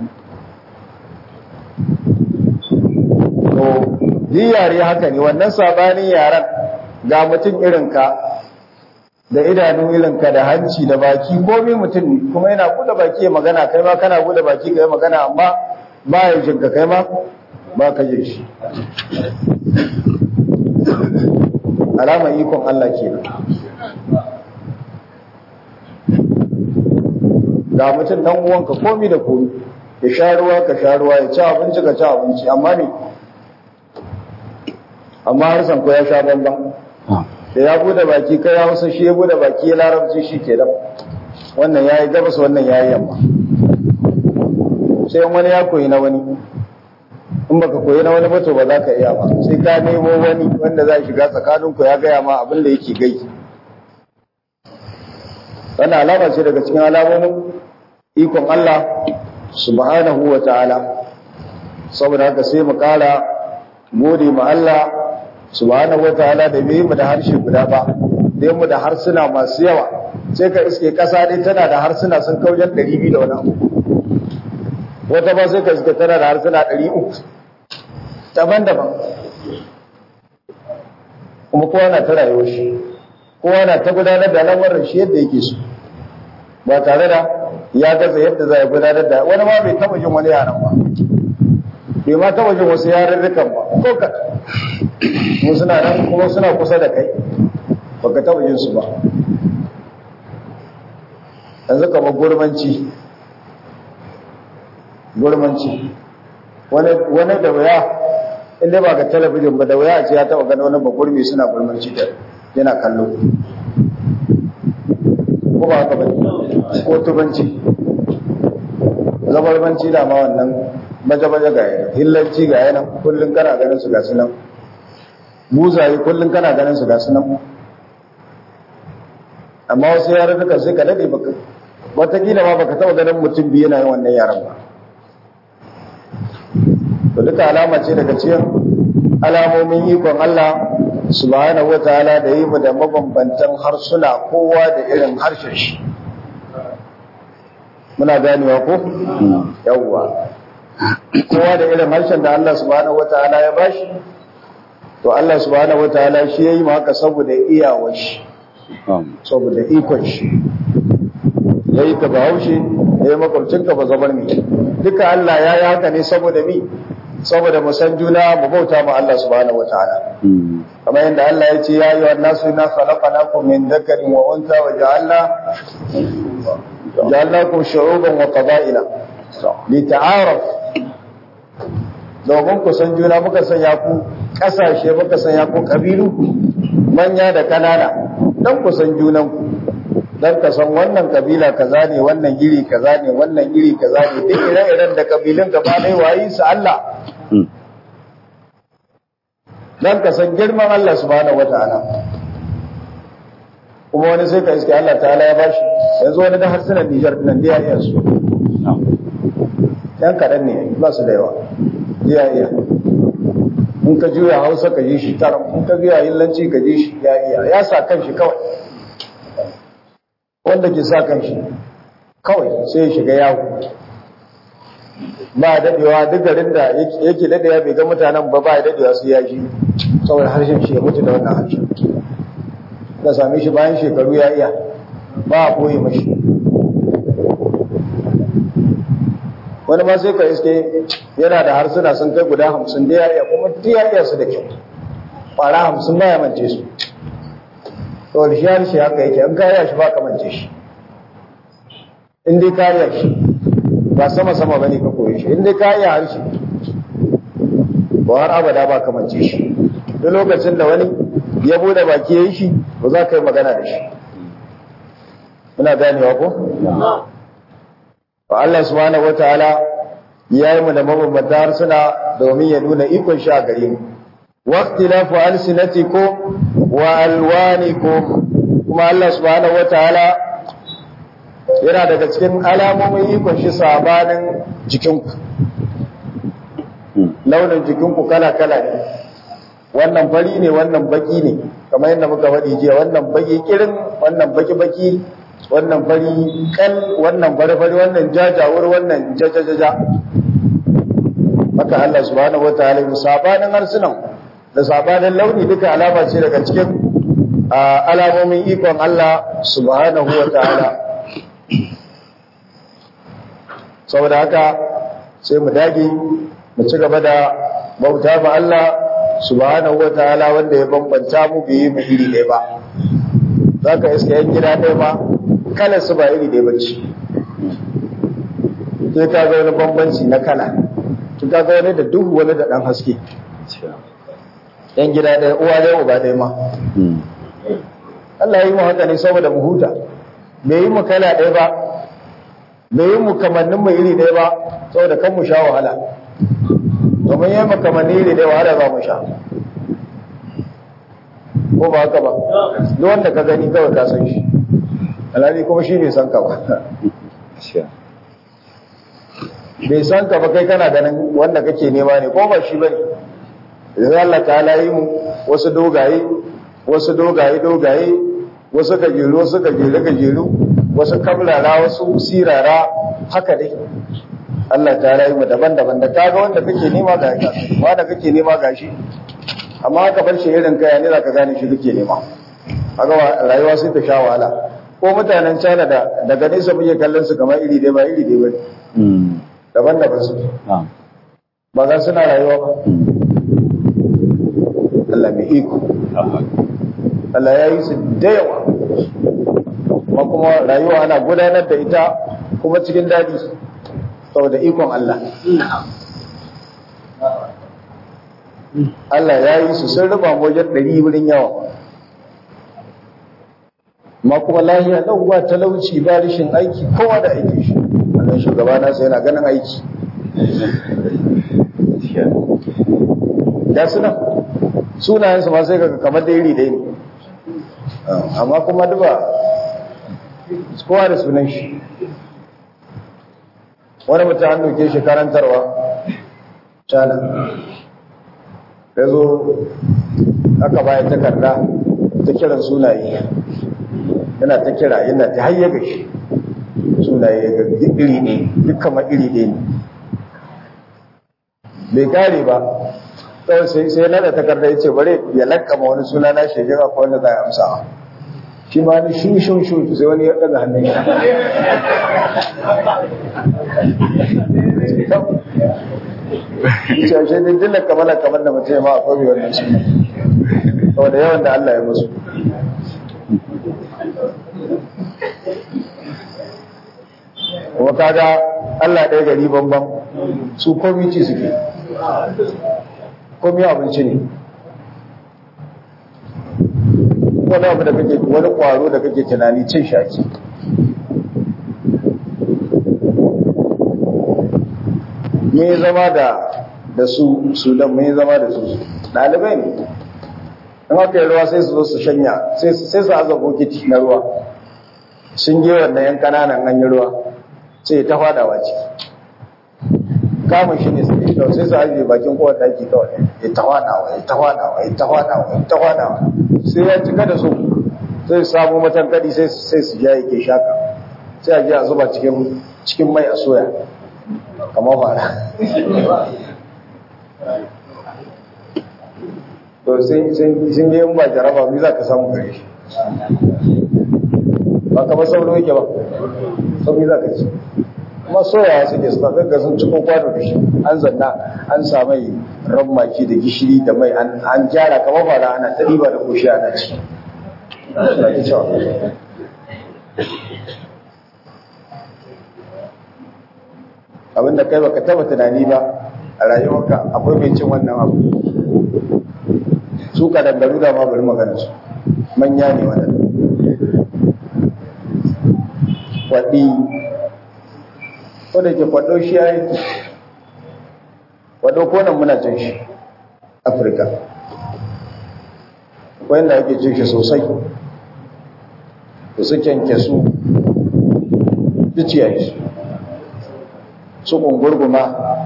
to yi yare haka ne wannan sabanin yaren ga mutum irinka da idanu irinka da hanci da baki komai mutum ne kuma yana buɗe baki ya magana kai ma kana buɗe baki ka yi magana amma ba ya jinka kai ma ba ka jin shi alamar ikon Allah kenan ga mutum dan uwanka komi da komi ya sha ruwa ka sha ruwa ya ci abinci ka ci abinci amma ne amma harsan ko ya sha bamban da ya bude baki kai ya hausa shi ya bude baki ya larabci shi ke wannan ya yi gabas wannan ya yi yamma sai wani ya koyi na wani in baka koyi na wani ba to ba za ka iya ba sai ka nemo wani wanda za shiga tsakaninku ya gaya ma abin da yake gai wannan alama ce daga cikin alamomin ikon Allah subhanahu wa ta'ala saboda haka sai mu kara gode ma Allah subhanahu wa ta'ala da bai mu da harshe guda ba dai mu da harsuna masu yawa sai ka iske kasa dai tana da harsuna sun kaujan 200 da wani abu wata ba sai ka iske tana da harsuna 300 daban-daban kuma kowa na ta rayuwar shi kowa na ta gudanar da lamarin shi yadda yake so ba tare da ya gaza yadda za a gudanar da wani ma bai taba jin wani yaran ba bai ma taba jin wasu yarurrukan ba ko ka mu suna nan kuma suna kusa da kai baka taba jin su ba yanzu kamar gurmanci gurmanci wani da wuya inda ba ga talabijin ba da wuya a ce ya taba gani wani bagurmi suna gurmanci da yana kallo ko ba haka bane ko tubanci zabarbanci da ma wannan baje-baje ga yana hillanci ga yana kullum kana ganin su ga sunan buzaye kullum kana ganin su ga sunan amma wasu yaran duka sai ka dade baka watakila ma baka taba ganin mutum biyu yana yin wannan yaran ba to duka alama ce daga cikin alamomin ikon Allah subhanahu wataala da yi mu da mabambantan harsuna kowa da irin harshen shi muna ganewa ko yawwa kowa da irin harshen da Allah subhanahu wataala ya bashi to Allah subhanahu wataala shi yayi mu haka saboda iyawar shi saboda ikon shi yayi ka bahaushe yayi makwabcin ka ba zabar mi duka Allah ya yi haka ne saboda mi saboda mu san juna mu bauta mu Allah subhanahu wataala kamar yadda Allah ya ce ya yi wa nasu na khalaqnakum min dhakarin wa unsa wa ja'alna ja'alnakum shu'uban wa qaba'ila li ta'araf domin ku san juna muka sanya ku kasashe muka sanya ku kabilu manya da kanana dan ku san junan ku dan ka san wannan kabila kaza ne wannan giri kaza ne wannan giri kaza ne duk ire-iren da kabilun gaba ɗaya wayi su Allah dan ka san girman Allah subhanahu wataala kuma wani sai ka iske Allah ta'ala ya bashi yanzu wani da harsunan Nijar nan da ya iya su yan kaɗan ne ba su da yawa ya iya in ka juya hausa ka ji shi taram in ka juya hillanci ka ji shi ya iya ya sa kan shi kawai wanda ke sa kan shi kawai sai ya shiga yawo ba dadewa duk garin da yake dadewa bai ga mutanen ba ba ya dadewa su ya shi saboda harshen shi ya mutu da wannan harshen da same shi bayan shekaru ya iya ba a koyi mashi wani ma sai ka iske yana da harsuna sun kai guda hamsin da ya iya kuma duk ya iya su da kyau ƙwara hamsin ba ya mance su to da shi harshe haka yake in kariya shi ba ka mance shi in dai kariya shi ba sama sama bane ka koyi shi in dai kariya harshe ba har abada ba ka mance shi duk lokacin da wani ya bude baki ya yi shi ba za ka yi magana da shi muna ganewa ko? wa Allah subhanahu wa ta'ala ya yi mu da mabambanta harsuna domin ya nuna ikon shi a gare mu waqtilafu alsinatikum wa alwanikum kuma Allah subhanahu wa ta'ala yana daga cikin alamomin ikon shi sabanin jikinku launin jikinku kala-kala ne wannan fari ne wannan baki ne kamar yadda muka faɗi jiya wannan baki kirin wannan baki-baki wannan fari kal wannan fari-fari wannan jajawur wannan jajajaja maka Allah subhanahu wa ta'ala mu sabanin harsunan da sabanin launi duka alama ce daga cikin alamomin ikon Allah subhanahu wa ta'ala saboda haka sai mu dage mu ci gaba da bauta ma Allah subhanahu wataala wanda ya bambanta mu bai yi mu iri ɗaya ba zaka iska yan gida ɗaya ba kalar su ba iri ɗaya ba ce sai ka ga wani bambanci na kala to ka ga wani da duhu wani da ɗan haske yan gida ɗaya uwa ɗaya uba ɗaya ma Allah ya yi mu haka ne saboda mu huta bai yi mu kala ɗaya ba bai yi mu kamannin mu iri ɗaya ba saboda kan mu sha wahala domin yi mu kamannin iri ɗaya wahala za mu sha ko ba haka ba duk wanda ka gani kawai ka san shi alhali kuma shi bai san ka ba bai san ka ba kai kana ganin wanda kake nema ne ko ba shi bane idan Allah ta'ala yi mu wasu dogaye wasu dogaye dogaye wasu gajeru wasu gajeru gajeru wasu kamrara wasu sirara haka dai Allah ta rayu mu daban-daban da kaga wanda kake nema ga ka wanda kake nema ga shi amma haka bar shi irin kaya ne zaka gane shi kake nema haka rayuwa sai ta sha wahala ko mutanen China da daga nesa muke kallon su kamar iri dai ba iri dai bane daban-daban su ba ga suna rayuwa ba Allah mai iko Allah ya yi su da yawa kuma kuma rayuwa ana gudanar da ita kuma cikin daɗi saboda ikon Allah Allah ya yi su sun rufa wajen ɗari wurin yawa ma kuma lahiya ɗauwa talauci ba rashin aiki kowa da aiki shi wannan shugaba nasa yana ganin aiki da suna sunayensu ma sai kaga kamar da iri ɗaya ne amma kuma duba kowa da sunan shi wani mutum an doke shi karantarwa cana ya zo aka bayan takarda ta kiran sunaye yana ta kira yana ta hayyaga shi sunaye ga iri ne duk kamar iri ɗaya ne bai kare ba kawai sai sai na da takarda ya ce bare ya lakkama wani suna na shi jira ko wanda za a amsa shi ma ni shu shu shu sai wani ya daga hannun shi ce shi din dilla kamala kamar da mutum ma akwai wannan su saboda yawan da Allah ya musu kuma kaga Allah ɗaya gari bambam su komi ci suke komi abinci ne wani abu da kake wani kwaro da kake tunani cin shaki mun zama da da su sudan mun zama da su ɗalibai ne in aka yi ruwa sai su zo su shanya sai su aza bokiti na ruwa sun je wannan yan kananan an yi ruwa sai ta fadawa ciki kamun shi ne sai kawai sai su ajiye bakin kowar daki kawai ya ta fadawa ya ta fadawa ya ta fadawa ya ta fadawa sai ya cika da su sai su samu matankadi sai sai su ja yake shaka sai a je a zuba cikin cikin mai a soya kamar fara to sun sun je in ba jaraba mi za ka samu gare shi ba kamar sauro yake ba sauri za ka ci kuma soyawa suke suna gagga sun cikin kwano da shi an zanna an samai maki da gishiri da mai an gyara kamar fara ana ta ɗiba da koshi ana ci abinda kai baka taba tunani ba a rayuwarka akwai mai cin wannan abu su ka dandaru da ma bari magana su manya ne wannan kwaɗi wadda ke kwaɗo shi ya yi kwaɗo konan muna cin shi afirka wanda ake cin shi sosai da su kyanke su duciya shi su ƙungurguma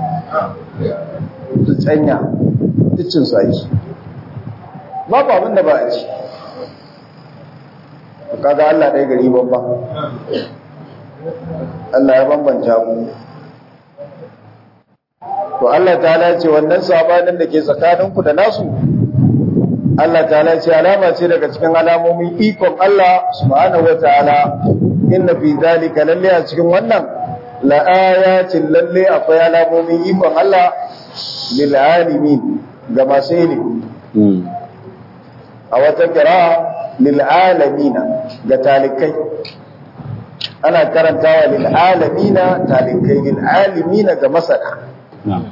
su tsanya dukcin su aiki babu abin da ba a ci kaga Allah ɗaya gari babba Allah ya bambanta mu to Allah ta'ala ce wannan sabanin da ke tsakaninku da nasu Allah ta'ala ce alama ce daga cikin alamomin ikon Allah subhanahu wataala inna fi zalika lalle a cikin wannan la ayatin lalle akwai alamomin ikon Allah lil alimin ga masu ilimi Mm. a wata kira lil'alamina ga talikai ana karantawa lil'alamina talikai lil'alimina ga masana Na'am.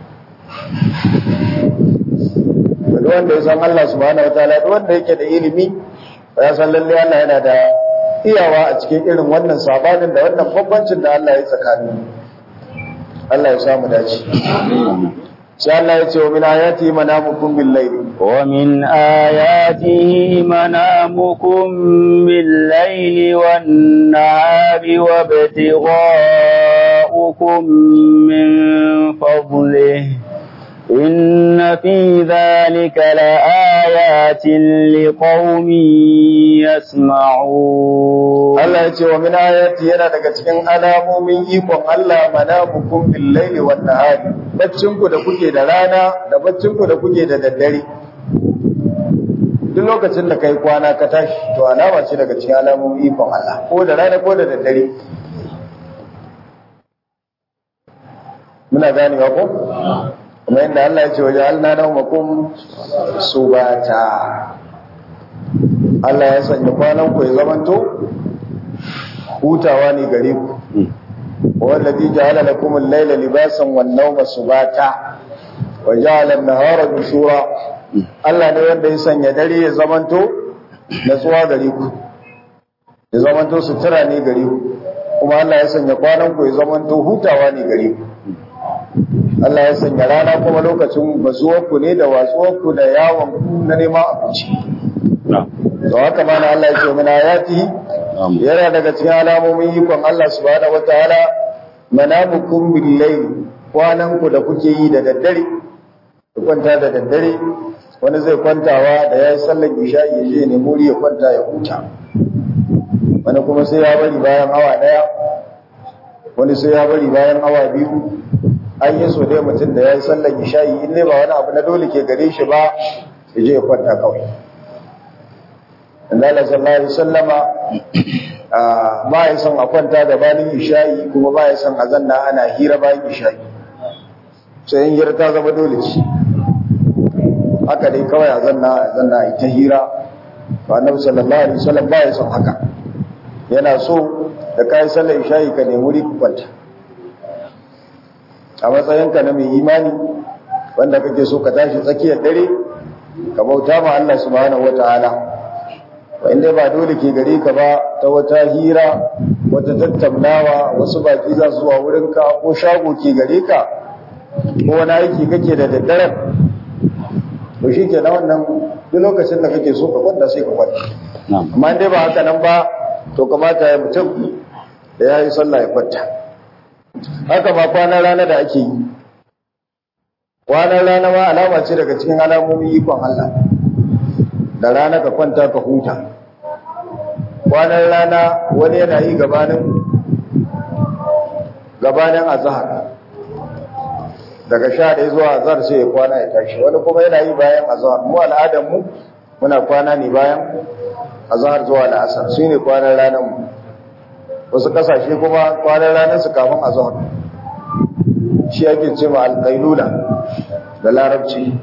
duk wanda ya san Allah subhanahu wataala duk wanda yake da ilimi ya san lalle Allah yana da iyawa a cikin irin wannan sabanin da wannan bambancin da Allah ya tsakani Allah ya samu dace sai Allah ya ce wa min ayati manamukum bil layli ومن آياته منامكم بالليل والنهار وابتغاؤكم من فضله إن في ذلك لآيات لقوم يسمعون Allah ya ce wa min ayati yana daga cikin alamomin ikon Allah manamukum bil layli wan nahari baccin ku da kuke da rana da baccin ku da kuke da daddare duk lokacin da kai kwana ka tashi to alama ce daga cikin alamomin ikon Allah ko da rana ko da daddare muna ganewa ko kuma yadda Allah ya ce waje alna naumakum subata Allah ya sanya kwanan ku ya zamanto hutawa ne gare ku wallazi ja'ala lakum al-layla libasan wan-nawma subata wa ja'ala an-nahara nushura Allah ne wanda ya sanya dare ya zamanto natsuwa gare ku ya zamanto sutura ne gare ku kuma Allah ya sanya kwanan ku ya zamanto hutawa ne gare ku Allah ya sanya rana kuma lokacin bazuwar ku ne da watsuwar ku da yawon ku na neman abinci Na'am. to haka ma na Allah ya ce mana ayati Na'am. yana daga cikin alamomin ikon Allah subhanahu wataala manamukum bil layl kwanan ku da kuke yi da daddare ku kwanta da daddare wani zai kwantawa da yayi sallar isha'i ya je ne muri ya kwanta ya huta wani kuma sai ya bari bayan awa daya wani sai ya bari bayan awa biyu an yi so dai mutum da yayi sallar isha'i in dai ba wani abu na dole ke gare shi ba ya je ya kwanta kawai Allah sallallahu alaihi wasallama ah, ba ya son a kwanta da bayan isha'i kuma ba ya son a zanna ana hira bayan isha'i sai in hira ta zama dole ce haka dai kawai a zanna a zanna a ita hira ba annabi sallallahu alaihi wasallam ba ya son haka yana so da kai sallar isha'i ka nemi wuri ku kwanta a matsayinka na mai imani wanda kake so ka tashi tsakiyar dare ka bauta ma Allah subhanahu wataala inda ba dole ke gare ka ba ta wata hira wata tattaunawa wasu baki za su zuwa wurinka ko shago ke gare ka ko wani aiki kake da daddaren to shi ke na wannan duk lokacin da kake so ka kwanta sai ka kwanta Na'am. amma dai ba haka nan ba to kamata ya mutum da ya yi sallah ya kwanta haka ma kwanan rana da ake yi kwanan rana ma alama ce daga cikin alamomin ikon Allah da rana ka kwanta ka huta kwanan rana wani yana yi gabanin gabanin azhar daga sha ɗaya zuwa azhar sai ya kwana ya tashi wani kuma yana yi bayan azhar mu al'adar mu muna kwana ne bayan azhar zuwa la'asar su ne kwanan ranar mu wasu kasashe kuma kwanan ranar su kafin azhar shi ake ce ma alƙailula da larabci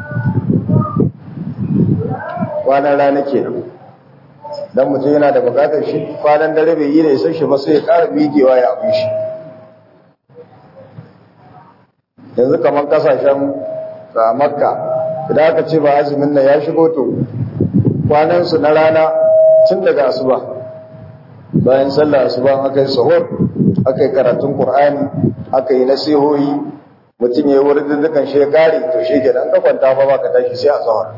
kwanan rana kenan dan mutum yana da bukatar shi kwanan dare bai yi da isa shi ba sai ya ƙara miƙewa ya abin shi yanzu kamar kasashen a makka idan aka ce ba azumin nan ya shigo to kwanansu na rana tun daga asuba bayan sallah asuba aka yi sahur aka yi karatun qur'ani aka yi nasihohi mutum ya yi wurin dukkan shi ya kare to shi kenan ka kwanta fa ba ka tashi sai a sahur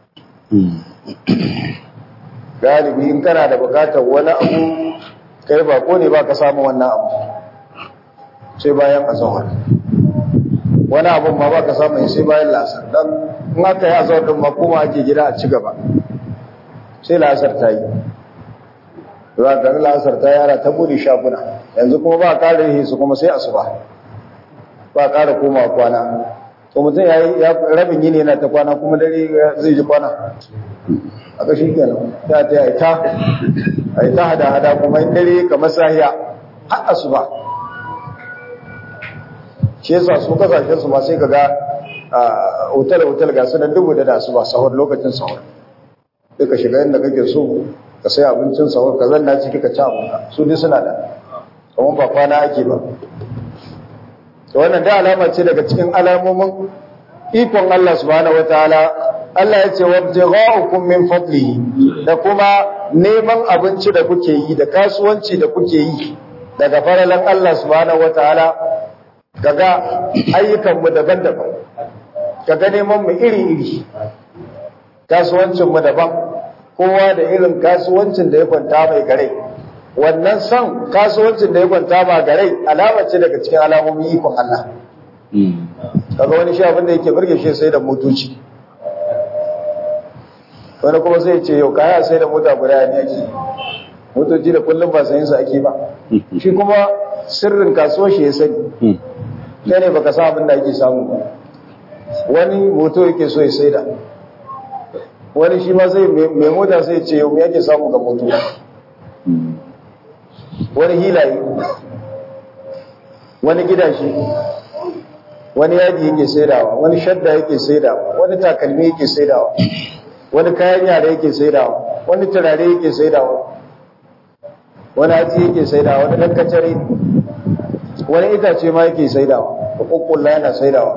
galibi in kana da bukatar wani abu kai ba ko ne ba ka samu wannan abu sai bayan azahar wani abun ma ba ka samu sai bayan lasar don in aka yi azahar din ma kuma ake gida a ci gaba sai lasar ta yi za ka lasar ta yara ta bude shaguna yanzu kuma ba ƙara yi su kuma sai asuba ba ƙara koma kwana to mutum ya yi rabin yini yana ta kwana kuma dare zai ji kwana a ƙashi kenan ta ta yi ta a yi ta hada-hada kuma in dare kamar sahiya har asuba shi yasa su kasashen su ma sai kaga a hotel-hotel ga su nan dubu da da su ba sahur lokacin sahur duka shiga inda kake so ka sai abincin sahur ka zanna ciki ka ci abinka su duk suna da kuma ba kwana ake ba to wannan da alama ce daga cikin alamomin ikon Allah subhanahu wataala Allah ya ce wabtigha'ukum min fadlihi da kuma neman abinci da kuke yi da kasuwanci da kuke yi daga faralan Allah subhanahu wataala kaga ayyukan mu daban-daban kaga neman mu iri-iri kasuwancin mu daban kowa da irin kasuwancin da ya kwanta mai gare wannan son kasuwancin da ya kwanta ma gare alama ce daga cikin alamomin ikon Allah kaga wani shi abin da yake burge shi sai da motoci wani kuma sai ce yau kaya sai da mota guda ne ake motoci da kullum ba sayin su ake ba shi kuma sirrin kasuwar shi ya sani kai ne baka san abin da ake samu ba wani moto yake so ya saida wani shi ma sai mai mota sai ce yau yake samu ga moto wani hilaye wani gidashi wani yaji yake saidawa wani shadda yake saidawa wani takalmi yake saidawa wani kayan yara yake saidawa wani turare yake saidawa wani hatsi yake saidawa wani dan kacare wani itace ma yake saidawa da kukkulla yana saidawa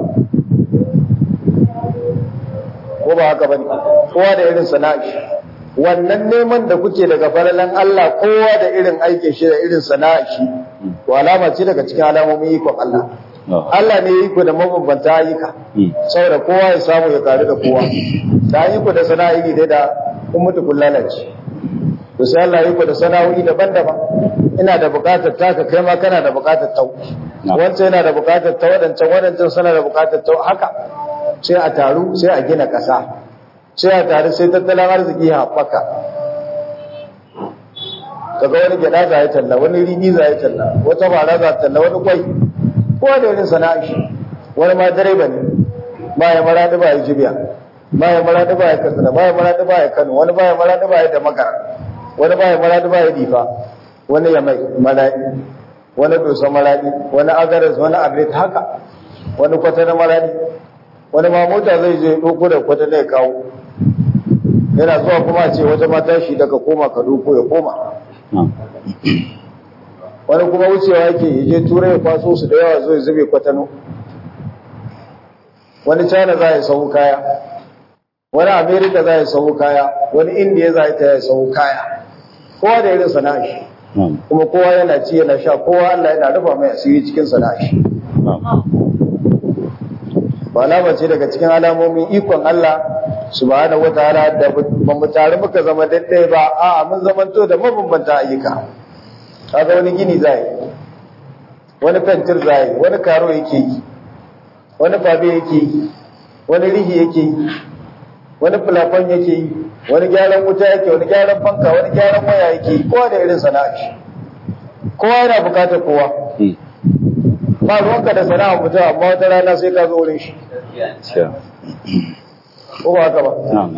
ko ba haka bane kowa da irin sana'a wannan neman da kuke daga falalan Allah kowa da irin aikin shi da irin sana'a shi to alama ce daga cikin alamomin ikon Allah Allah ne ya yi ku da mabambanta ayyuka saboda kowa ya samu ya karu da kowa da yi ku da sana'a iri dai da kun mutu kun lalace to sai Allah ya yi ku da sana'o'i daban-daban ina da bukatar taka kai ma kana da bukatar tau wancan yana da bukatar ta wadancan wadancan suna da bukatar tau haka sai a taru sai a gina ƙasa sai a taru sai tattalin arziki ya haɓaka kaga wani gyaɗa za ya talla wani riɗi za ya talla wata fara za ta talla wani kwai kowa da irin sana'a shi wani ma direba ne ba ya maraɗi ba ya jibiya ba ya maraɗi ba ya katsina ba ya maraɗi ba ya kano wani ba ya maraɗi ba ya da makara wani ba ya maraɗi ba ya difa wani ya mai maraɗi wani dosa maraɗi wani agaras wani agrit haka wani kwata na maraɗi wani ma mota zai je ɗauko da kwata ne kawo yana zuwa kuma a ce wata mata shi daga koma ka ɗauko ya koma wani kuma wucewa yake ya je turai ya kwaso su da yawa zo ya zube kwatano wani china za ya sau kaya wani america za ya sau kaya wani india za ta ya sau kaya kowa da irin sana'a shi kuma kowa yana ci yana sha kowa allah yana rufa mai asiri cikin sana'a shi ba alama ce daga cikin alamomin ikon allah subhanahu wataala da ba mu tare muka zama daidai ba a'a mun zamanto da mabambanta ayyuka kaga wani gini zai wani fentir zai wani karo yake yi wani fabe yake yi wani rihi yake yi wani fulafon yake yi wani gyaran wuta yake wani gyaran fanka wani gyaran waya yake yi kowa da irin sana'a shi kowa yana bukatar kowa ba ruwanka da sana'a mutum amma wata rana sai ka zo wurin shi ko ba haka ba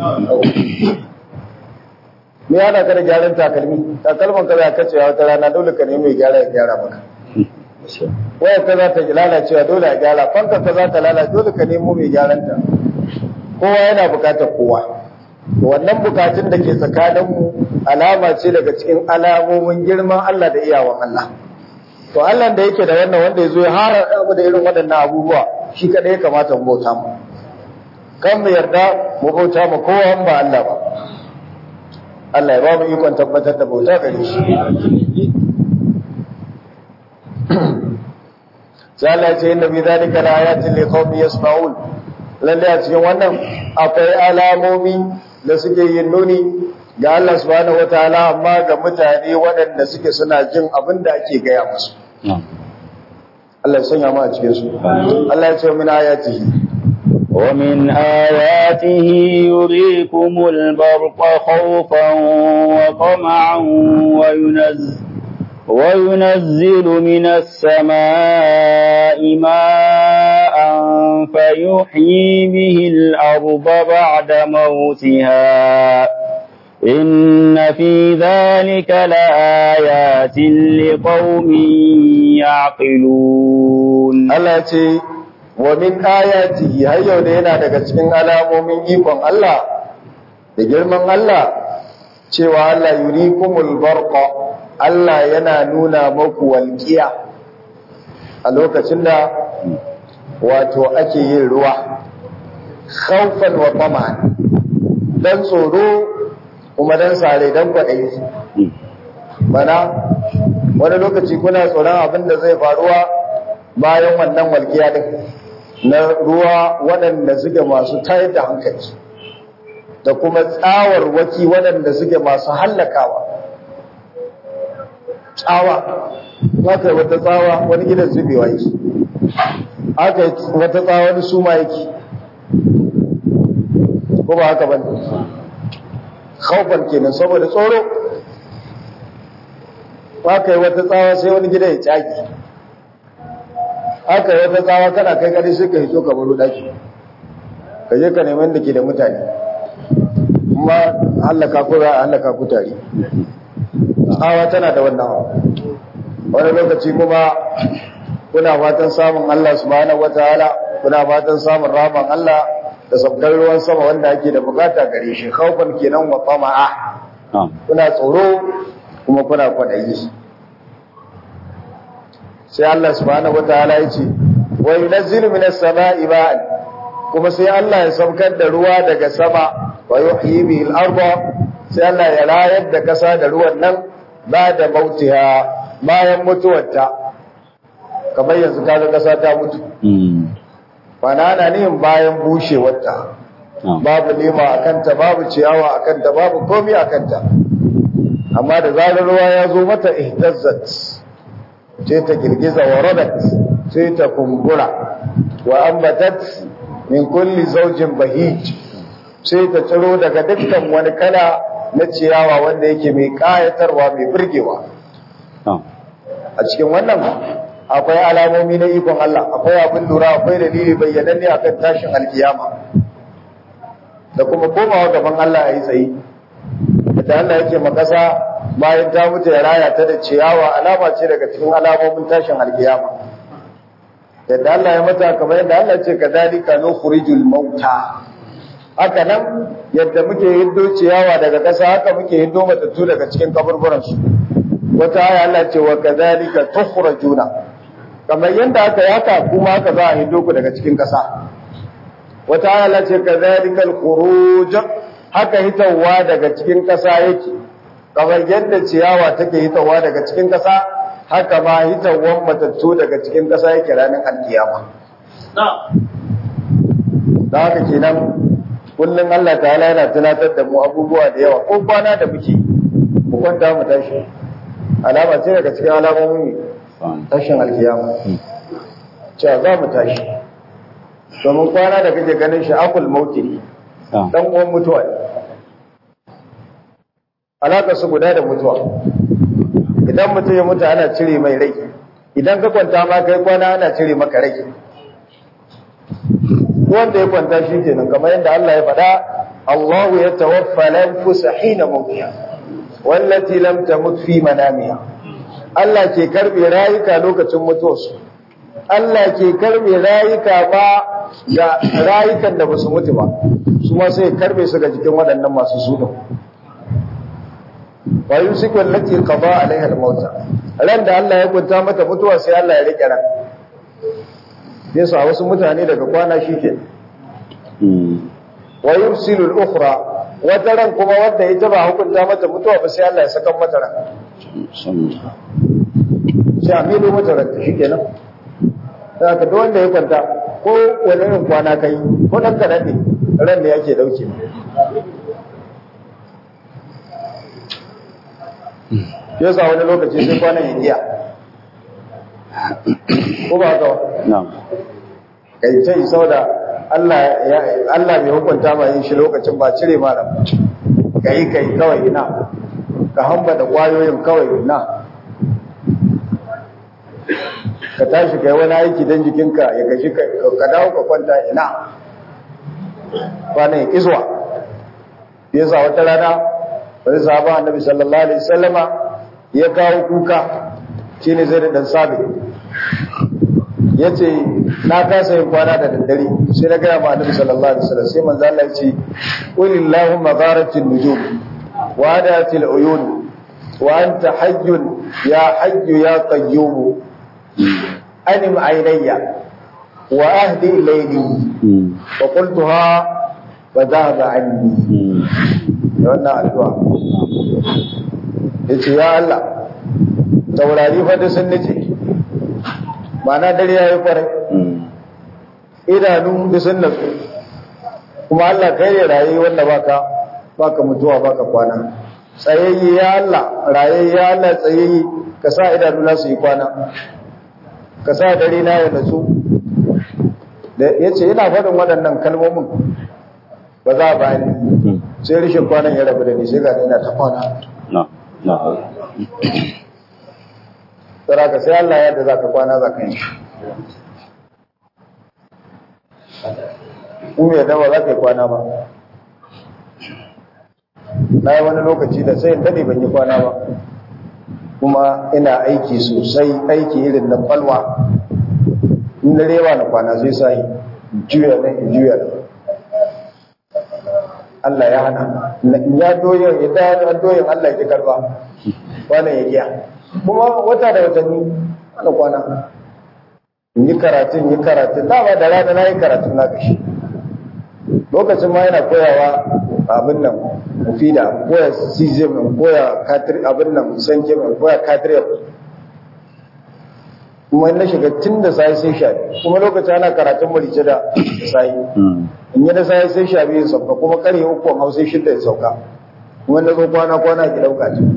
me yana ka da gyaran takalmi takalman ka za ka cewa wata rana dole ka nemi mai gyara ya gyara maka waya ka za ta lalacewa dole a gyara fanka ka za ta lalace dole ka nemo mai gyaran ta kowa yana bukatar kowa wannan bukatun da ke tsakaninmu alama ce daga cikin alamomin girman Allah da iyawan Allah to Allah da yake da wannan wanda ya zo ya hara mu da irin waɗannan abubuwa shi kadai ya kamata mu bauta mu kan mu yarda mu bauta mu kowa ba Allah ba Allah ya ba mu ikon tabbatar da bauta gare shi sai Allah ya ce inna bi zalika la ayatin li qaumin yasma'un lalle a cikin wannan akwai alamomi da suke yin nuni ga Allah subhanahu wataala amma ga mutane waɗanda suke suna jin abin da ake gaya musu Allah ya sanya mu a cikin su Allah ya ce min ayatihi ومن آياته يريكم البرق خوفا وطمعا وينزل وينزل من السماء ماء فيحيي به الأرض بعد موتها إن في ذلك لآيات لقوم يعقلون Allah ce wa min ayatihi har yau da yana daga cikin alamomin ikon Allah da girman Allah cewa Allah yurikumul barqa Allah yana nuna maku walqiya a lokacin da wato ake yin ruwa khawfan wa tama'an dan tsoro kuma dan sare dan kwaɗayi mana wani lokaci kuna tsoron abin da zai faruwa bayan wannan walƙiya din na ruwa waɗanda suke masu tayar da hankali da kuma tsawar waki waɗanda suke masu hallakawa tsawa aka yi wata tsawa wani gidan zubewa yake aka yi wata tsawa wani suma yake ko ba haka bane khaufan kenan saboda tsoro aka yi wata tsawa sai wani gida ya tsaki aka yi wata tsawa kana kai kare sai ka hito ka baro daki ka je ka neman da ke da mutane kuma hallaka ko za a hallaka ku tare tsawa tana da wannan wani lokaci kuma kuna fatan samun Allah subhanahu wataala kuna fatan samun rahman Allah da sabkar ruwan sama wanda ake da bukata gare shi khaufan kenan wa tama'a kuna tsoro kuma kuna kwadayi sai Allah subhanahu wataala ya ce wa yunazzilu minas sama'i ma'an kuma sai Allah ya saukar da ruwa daga sama wa yuhyi bihi al-ardha sai Allah ya rayar da kasa da ruwan nan ba da mautiha bayan mutuwarta kamar yanzu kaga kasa ta mutu banana ne bayan bushewarta babu lema a kanta babu ciyawa a kanta babu komi a kanta amma da zarar ruwa ya zo mata ihtazzat sai ta girgiza wa rabat sai ta kumbura wa ambatat min kulli zawjin bahij sai ta tsiro daga dukkan wani kala na ciyawa wanda yake mai kayatarwa mai burgewa a cikin wannan akwai alamomi na ikon Allah akwai abin lura akwai dalili bayyananne akan tashin alkiyama da kuma komawa gaban Allah a yi tsaye da Allah yake makasa bayan ta mutu ya raya ta da ciyawa alama ce daga cikin alamomin tashin alkiyama yadda Allah ya mata kamar yadda Allah ce kadhalika nukhrijul mauta haka nan yadda muke hiddo ciyawa daga ƙasa haka muke hiddo matattu daga cikin kaburburan su wata aya Allah ce wa kadhalika tukhrajuna kamar yadda aka yi haka kuma haka za a hiddo ku daga cikin ƙasa wata aya Allah ce kadhalika al-khuruj haka hitawa daga cikin ƙasa yake kamar yadda ciyawa take hitawa daga cikin ƙasa haka ma hitawan matattu daga cikin ƙasa yake ranar alkiyama da haka kenan kullum Allah ta'ala yana tunatar da mu abubuwa da yawa ko kwana da muke mu kwanta mu tashi alama ce daga cikin alamomin tashin alkiyama cewa za mu tashi domin kwana da kake ganin shi akul mauti ne dan uwan mutuwa ne alaka su guda da mutuwa idan mutum ya mutu ana cire mai rai idan ka kwanta ma kai kwana ana cire maka rai wanda ya kwanta shi kenan kamar yadda Allah ya faɗa Allahu ya tawaffa lanfusa hina mawtiha wallati lam tamut fi manamiha Allah ke karbe rayuka lokacin mutuwarsu Allah ke karbe rayuka ba ga rayukan da basu mutu ba su ma sai karbe su ga jikin waɗannan masu sunan wa yusiku allati qada alaiha al-mauta ran da Allah ya kunta mata mutuwa sai Allah ya rike ran yasa wasu mutane daga kwana shike wa yursilu al-ukhra wata ran kuma wanda ita ba hukunta mata mutuwa ba sai Allah ya saka mata ran sai amilu mata ran shikenan saka duk wanda ya kwanta ko wani irin kwana kai ko dan ka dade ran da yake dauke yasa wani lokaci sai kwanan ya giya ko ba ka na'am kai ta yi sauda Allah Allah bai hukunta ma yin shi lokacin ba cire ma nan kai kai kawai ina ka hamba da kwayoyin kawai ina ka tashi kai wani aiki dan jikinka ya gaji ka dawo ka kwanta ina kwanan ya kiswa yasa wata rana wani sahaba annabi sallallahu alaihi wasallama ya kawo kuka shine zai da dan sabi yace na kasa yin kwana da daddare sai na gaya ma annabi sallallahu alaihi wasallam sai manzo Allah ya ce qul illahumma gharatil nujum wa adatil uyun wa anta hayyun ya hayyu ya qayyum anim aynayya wa ahdi ilayni wa qultuha wa dhahaba anni wannan addu'a yace ya Allah taurari fa da sun nace ma'ana dare yayi kwarai idanu da sun natsu kuma Allah kai ne raye wanda baka baka mutuwa baka kwana tsayayye ya Allah raye ya Allah tsayayye ka sa idanu na su yi kwana ka sa dare na ya natsu da yace ina faɗin waɗannan kalmomin ba za a bani sai rishin kwanan ya rabu da ni sai ga ina ta kwana na na tsara ka sai Allah yadda za ka kwana za ka yi in mai dawa za ka yi kwana ba na yi wani lokaci da sai daɗe ban yi kwana ba kuma ina aiki sosai aiki irin na falwa in da rewa na kwana zai sa yi juya nan in juya nan Allah ya hana in ya doyin idan doyin Allah ya karba wannan ya giya kuma wata da watanni ana kwana in yi karatun yi karatun dama da rana na yi karatun na gashi lokacin ma yana koyawa abin nan mufida koya cesium koya abin nan sanke mai koya katriyar kuma na shiga tun da sai sai sha kuma lokacin ana karatun marice da sai in yi da sai sai sha biyu sauka kuma karye uku a hausa shidda ya sauka kuma na zo kwana kwana ki dauka ce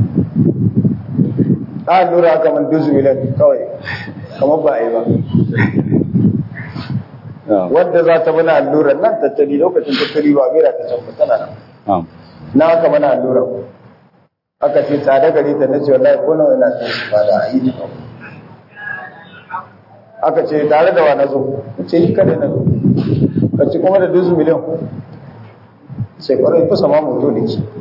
ta lura aka man duzu miliyan kawai kamar ba a yi ba wadda za ta mana allurar nan tattali lokacin tattali ba mera ta can tana nan na aka mana allurar aka ce tsada gari ta nace wallahi ko nawa ina son su ba da yi ta aka ce tare da wa na zo ce ni kada na zo ka ci kuma da duzu miliyan sai kwarai kusa ma mutu ne ki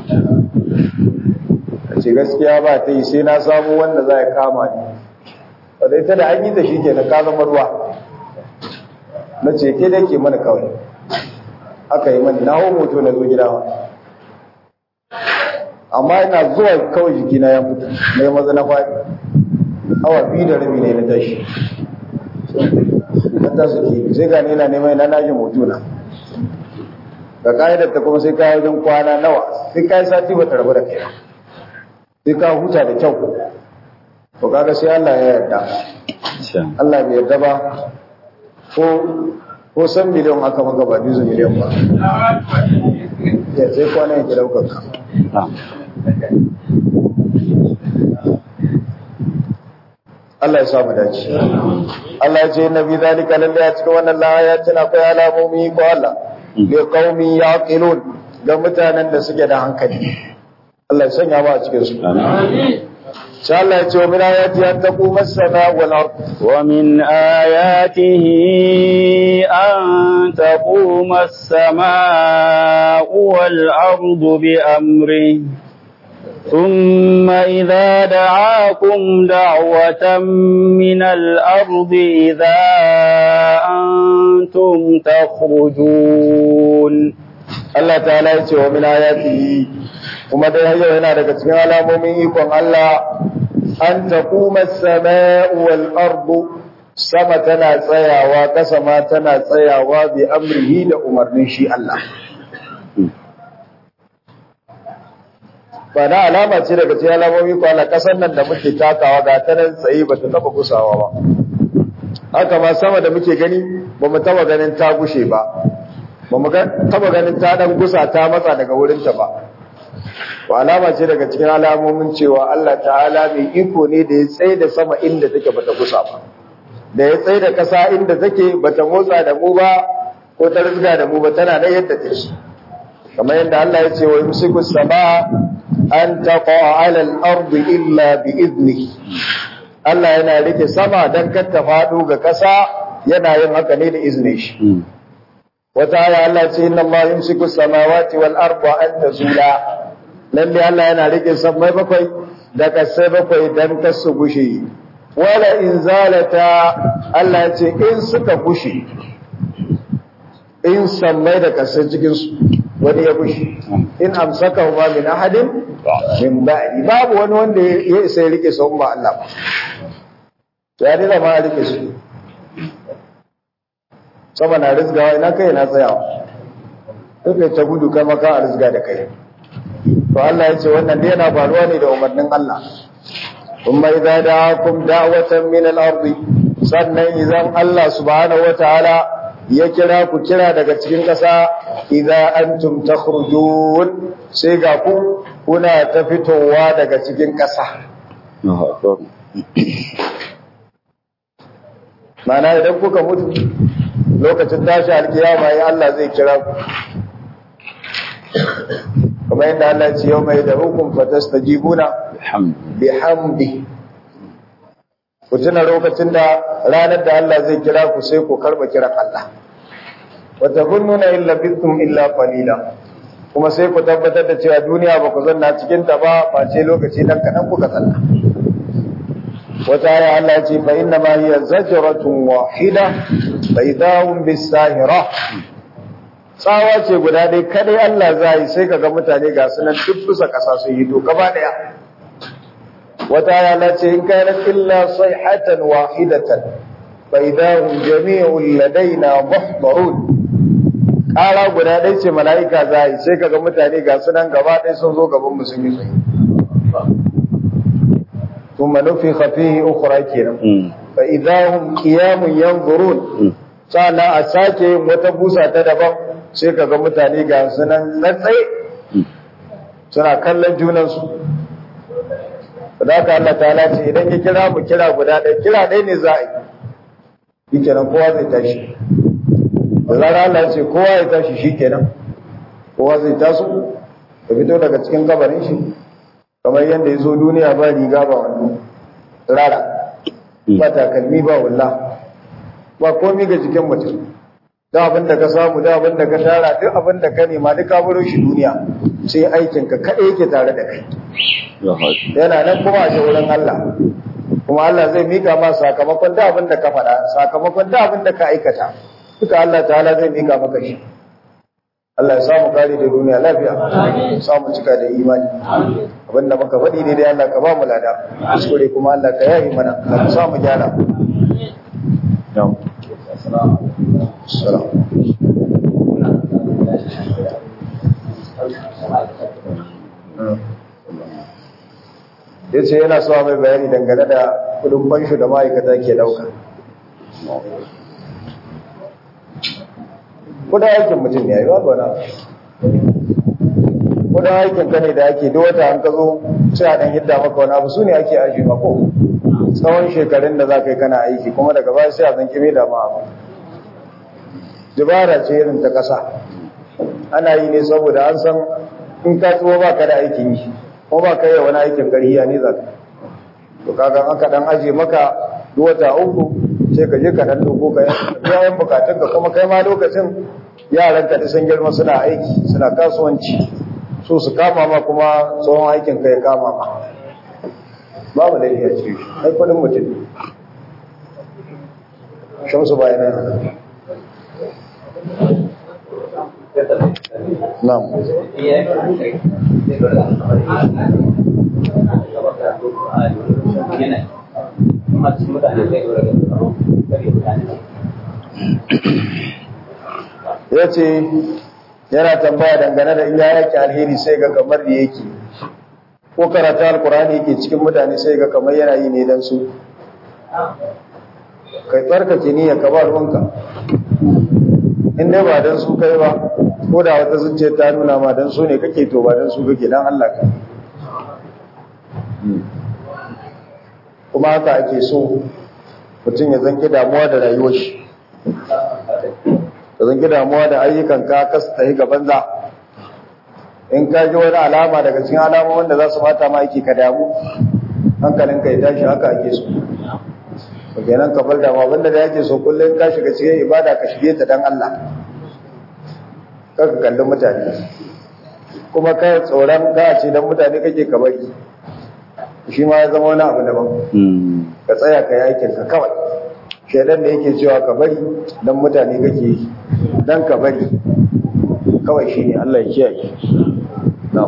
ka ce gaskiya ba ta yi sai na samu wanda za ya kama ni wadda ita da an yi ta shi ke na ka zama ruwa na ce ke da ke mana kawai aka yi mani na hau moto na zo gida amma ina zuwa kawai jikina ya mutu na yi maza na faɗi awa biyu da rabi ne na tashi na tasu ke sai gane yana neman na najin moto na ga ka'idar ta kuma sai kayi wajen kwana nawa sai kayi sati ba ta rabu da kai sai ka huta da kyau to kaga sai Allah ya yarda Allah bai yarda ba ko ko san miliyan aka maka ba duzu miliyan ba ya sai kwana yake daukar ka Allah ya sa mu dace Allah ya ce nabi zalika lalle a cikin wannan ayatin akwai alamomi ko Allah li qaumi yaqilun ga mutanen da suke da hankali Allah ya sanya mu a cikin su amin شاء الله يتوب من آياته أن تقوم السماء والأرض ومن آياته أن تقوم السماء والأرض بأمره ثم إذا دعاكم دعوة من الأرض إذا أنتم تخرجون الله تعالى يتوب من آياته kuma dai har yau yana daga cikin alamomin ikon Allah an taquma as-sama'u wal ardu sama tana tsayawa kasa ma tana tsayawa bi amrihi da umarnin shi Allah ba na alama ce daga cikin alamomin ikon Allah kasan nan da muke takawa ga ta nan tsaye ba ta taba gusawa ba haka ma sama da muke gani ba mu taba ganin ta gushe ba ba mu taba ganin ta dan gusa ta matsa daga wurinta ba to alama ce daga cikin alamomin cewa Allah ta'ala mai iko ne da ya tsaye da sama inda take bata kusa ba da ya tsaye da ƙasa inda take bata motsa da mu ba ko ta rizga da mu ba tana da yadda take kamar yadda Allah ya ce wa yumsiku sama an taqa 'ala al-ardi illa bi idnihi Allah yana rike sama dan kar ta faɗo ga ƙasa yana yin haka ne da izinin shi wata aya Allah ce inna Allah yumsiku samawati wal arda an tazula lalle Allah yana rike sammai bakwai da kasai bakwai dan kasu gushe wala in zalata Allah ya ce in suka bushe in sammai da kasar cikin su wani ya bushe in amsaka ma min ahadin min ba'di babu wani wanda ya isa ya rike su ba Allah ba ya dina ma rike su sama na rizgawa ina kai na tsayawa kai ta gudu kai maka a rizga da kai to Allah ya ce wannan dai yana faruwa ne da umarnin Allah kuma idza da'akum da'watan min al-ard sannan idan Allah subhanahu wataala ya kira ku kira daga cikin ƙasa idza antum takhrujun sai ga ku kuna ta fitowa daga cikin ƙasa mana idan kuka mutu lokacin tashi alkiyama ya Allah zai kira ku kamar yadda Allah ya ce yau mai da hukum fatastajibuna bihamdi ku tuna lokacin da ranar da Allah zai kira ku sai ku karba kiran Allah wa tazunnuna illa bitum illa qalila kuma sai ku tabbatar da cewa duniya ba ku zanna cikin ta ba face lokaci dan kadan kuka zanna wata aya Allah ya ce fa inna ma hiya zajratun wahida fa idahum bisahira tsawa ce guda dai kadai Allah zai sai kaga mutane ga sunan duk bisa kasa sun yi to gaba daya wata aya Allah ce in kana illa sayhatan wahidatan fa idahum jami'un ladaina muhdarun kara guda dai ce mala'ika zai sai kaga mutane ga sunan gaba daya sun zo gaban mu sun yi tsaye ثم نفخ فيه أخرى كنا فإذا هم قيام ينظرون sana a sake yin wata busa ta daban sai ka ga mutane ga sunan tsatsai suna kallon junansu da haka Allah ta ce idan ya kira mu kira guda ɗaya kira ɗaya ne za a yi shi kenan kowa zai tashi da zara Allah ce kowa ya tashi shi kenan kowa zai taso ya fito daga cikin kabarin shi kamar yadda ya zo duniya ba riga ba wando rara ba takalmi ba wulla ba komi ga jikin mutum da abin da ka samu da abin da ka tara duk abin da ka nema duk ka baro shi duniya sai aikin ka kaɗai yake tare da kai yana nan kuma a wurin Allah kuma Allah zai mika ma sakamakon da abin da ka faɗa sakamakon da abin da ka aikata duka Allah ta'ala zai mika maka shi Allah ya samu kare da duniya lafiya samu cika da imani abinda muka faɗi ne dai Allah ka ba mu lada kuskure kuma Allah ka yayi mana ka samu gyara Salam. ya ce yana so mai bayani dangane da kudin fansho da ma'aikata ke dauka kudin aikin mutum ne ya yi ba na kudin aikin ka ne da ake duk wata an ka zo sai a dan hidda maka wani abu su ne ake aji mako tsawon shekarun da za ka yi kana aiki kuma daga baya sai a zan kime da ma abu dubara ce irin ta ƙasa ana yi ne saboda an san in ka tsuwa ba ka da aikin yi ko ba ka yi wani aikin ƙarhiya ne za ka to kaga aka dan aje maka duk wata uku sai ka je ka dan dogo ka yayin bukatun ka kuma kai ma lokacin yaran ka sun girma suna aiki suna kasuwanci so su kama ma kuma tsohon aikin ka ya kama ma babu da iya ce ai kudin mutum shamsu bayanan Na'am. Ya ce yana tambaya dangane da in ya yake alheri sai ga kamar da yake ko karatu alkurani yake cikin mutane sai ga kamar yana yi ne don su kai tsarkake niyyar ka ba ruwanka in dai ba don su kai ba ko da wata zuciya ta nuna ma don su ne kake to ba don su kake don Allah ka kuma haka ake so mutum ya zanki damuwa da rayuwar shi ka zanki damuwa da ayyukan ka kasa ta yi gaban za in ka ji wani alama daga cikin alama wanda za su mata ma aiki ka damu hankalinka ya tashi haka ake so kenan ka bar damuwa wanda da yake so kullum ka shiga cikin ibada ka shige ta dan Allah kaka kallon mutane kuma kai tsoron ka ce dan mutane kake ka bari shi ma ya zama wani abu daban Mm. ka tsaya ka yi aikin ka kawai shaidan da yake cewa ka bari dan mutane kake yi dan ka bari kawai shi ne Allah ya kiyaye na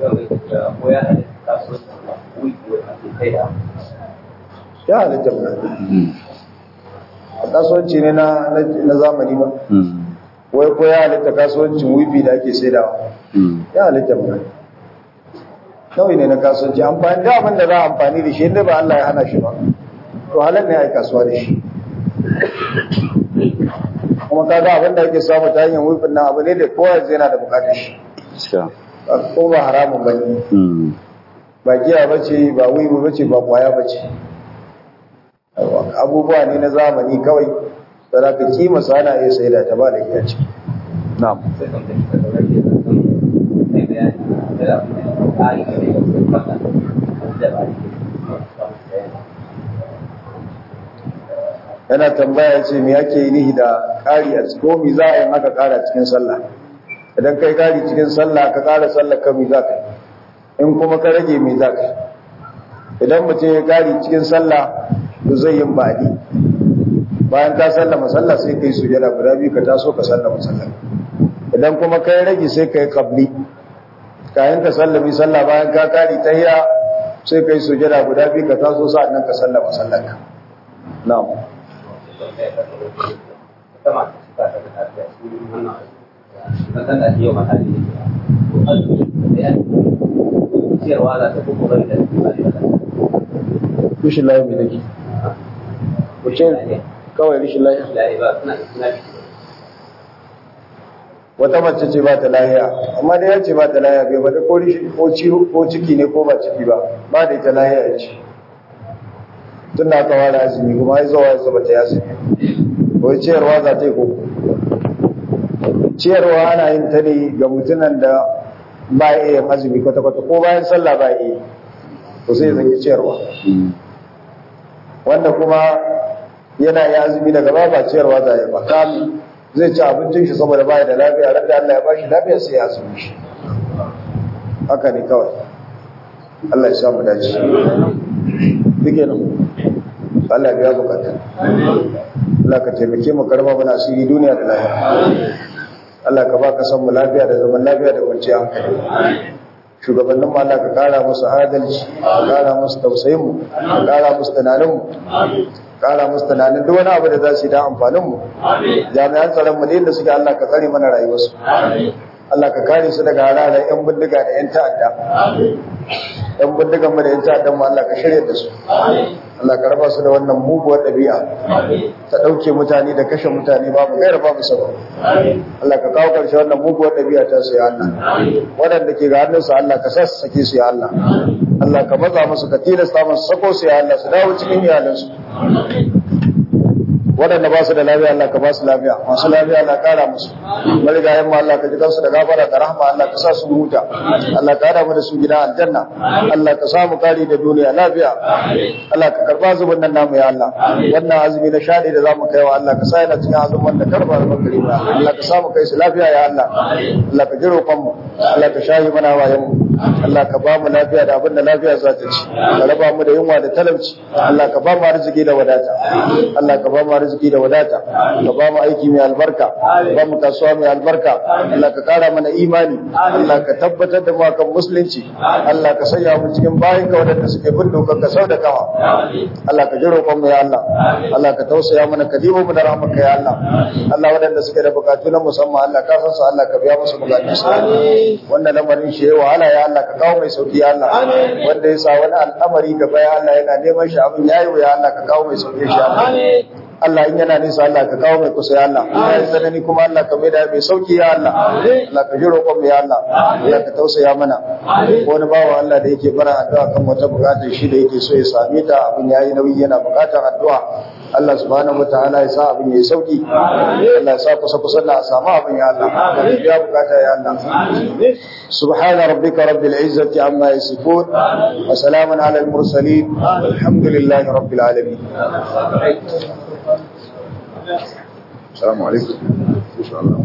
ya halitta mana Mm. kasuwanci ne na na zamani ma Mm. wai ko ya halitta kasuwancin wifi da ake saidawa Mm. ya halitta mana kawai ne na kasuwanci amfani da abin da za a amfani da shi inda ba Allah ya hana shi ba to halar ne ya yi kasuwa da shi kuma ka ga abin da ake samu ta hanyar wifin nan abu ne da kowa yanzu yana da bukatar shi Gaskiya. ko ba haramun ba ne Mm. ba giya ba ce ba wiwi ba ce ba kwaya ba ce abubuwa ne na zamani kawai da za ka kima su ana iya sai da ta ba da giya ce na'am yana tambaya ce me yake yi nihi da ƙari a cikin mi za a yi maka ƙara cikin sallah idan kai ƙari cikin sallah ka ƙara sallah ka mi za ka yi in kuma ka rage mi za ka yi idan mutum ya ƙari cikin sallah to zai yin baɗi bayan ka sallama sallah sai ka yi sujada guda biyu ka taso ka sallama sallah idan kuma ka yi rage sai ka yi kabli kayan ka sallami sallah bayan ka ƙari ta hiya sai ka yi sujada guda biyu ka taso sa'an nan ka sallama sallah ka na'am rishin layi mai nake wuce kawai rishin layi wata mace ce ba ta lahiya amma da ya ce ba ta lahiya bai bada ko rishi- ko ciwo ko ciki ne ko ba ciki ba ba da ita lahiya ya ce tun da aka ware azumi kuma ya zuwa ya zaba ta yasi ko ciyarwa za ta yi ko ciyarwa ana yin ta ne ga mutunan da ba ya iya yin azumi kwata-kwata ko bayan sallah ba ya iya to sai ya zanki ciyarwa Mm. wanda kuma yana yi azumi daga ba ba ciyarwa za ya ba kami zai ci abincin shi saboda baya da lafiya ran da Allah ya bashi lafiya sai ya azumi shi haka ne kawai Allah ya sa mu dace dike nan Allah ya biya bukata Allah ka taimake mu karba mana asiri duniya da lafiya Allah ka baka san mu lafiya da zaman lafiya da kwanciyar hankali shugabannin mu Allah ka kara musu adalci ka kara musu tausayin mu ka kara musu tunanin mu kara musu tunanin duk wani abu da za su yi da amfanin mu jami'an tsaron mu da yadda suke Allah ka tsare mana rayuwarsu Allah ka kare su daga hararar yan bindiga da yan ta'adda yan bindigan mu da yan ta'addan mu Allah ka shirya da su Allah ka raba su da wannan muguwar ɗabi'a ta ɗauke mutane da kashe mutane babu gaira babu sabon Allah ka kawo ƙarshe wannan muguwar ɗabi'a ta su ya Allah waɗanda ke ga hannunsu Allah ka sa su sake su ya Allah Allah ka matsa musu ka tilasta musu sako su ya Allah su dawo cikin iyalansu waɗanda ba su da lafiya Allah ka ba su lafiya masu lafiya Allah ƙara musu marigayen mu Allah ka ji kansu da gafara da rahma Allah ka sa su huta Allah ka hada mu da su gida aljanna Allah ka samu kari da duniya lafiya Allah ka karba zubin nan namu ya Allah wannan azumi na shaɗi da zamu kai wa Allah ka sa yana cikin azumin da karba da bakari ba Allah ka samu kai su lafiya ya Allah Allah ka ji roƙon mu Allah ka shahi mana wayan mu Allah ka ba mu lafiya da abin da lafiya za ta ci ka raba mu da yunwa da talauci Allah ka ba mu arziki da wadata Allah ka ba mu arziki da wadata ka ba mu aiki mai albarka ka ba mu kasuwa mai albarka Allah ka kara mana imani Allah ka tabbatar da mu akan musulunci Allah ka sanya mu cikin bayan ka wadanda suke bin dokar ka sau da kawa Allah ka ji roƙon mu ya Allah Allah ka tausaya mana ka dibo mu da rahmarka ya Allah Allah wadanda suke da bukatu na musamman Allah ka san su Allah ka biya musu bukatun su wanda lamarin shi ya wahala ya Allah ka kawo mai sauki ya Allah wanda ya sa wani al'amari gaba ya Allah yana neman shi abin yayi ya Allah ka kawo mai sauki shi ya Allah Allah in yana nisa Allah ka kawo mai kusa ya Allah in ya tsanani kuma Allah ka mai da mai sauki ya Allah Allah ka ji roƙon mu ya Allah Allah ka tausaya mana ko wani bawa Allah da yake bara addu'a kan wata bukatar shi da yake so ya same ta abin yayi nauyi yana bukatar addu'a Allah subhanahu wataala ya sa abin yayi sauki Allah ya sa kusa kusa na a samu abin ya Allah ka biya bukata ya Allah سبحان ربك رب العزة عما يصفون وسلام على المرسلين والحمد لله رب العالمين السلام عليكم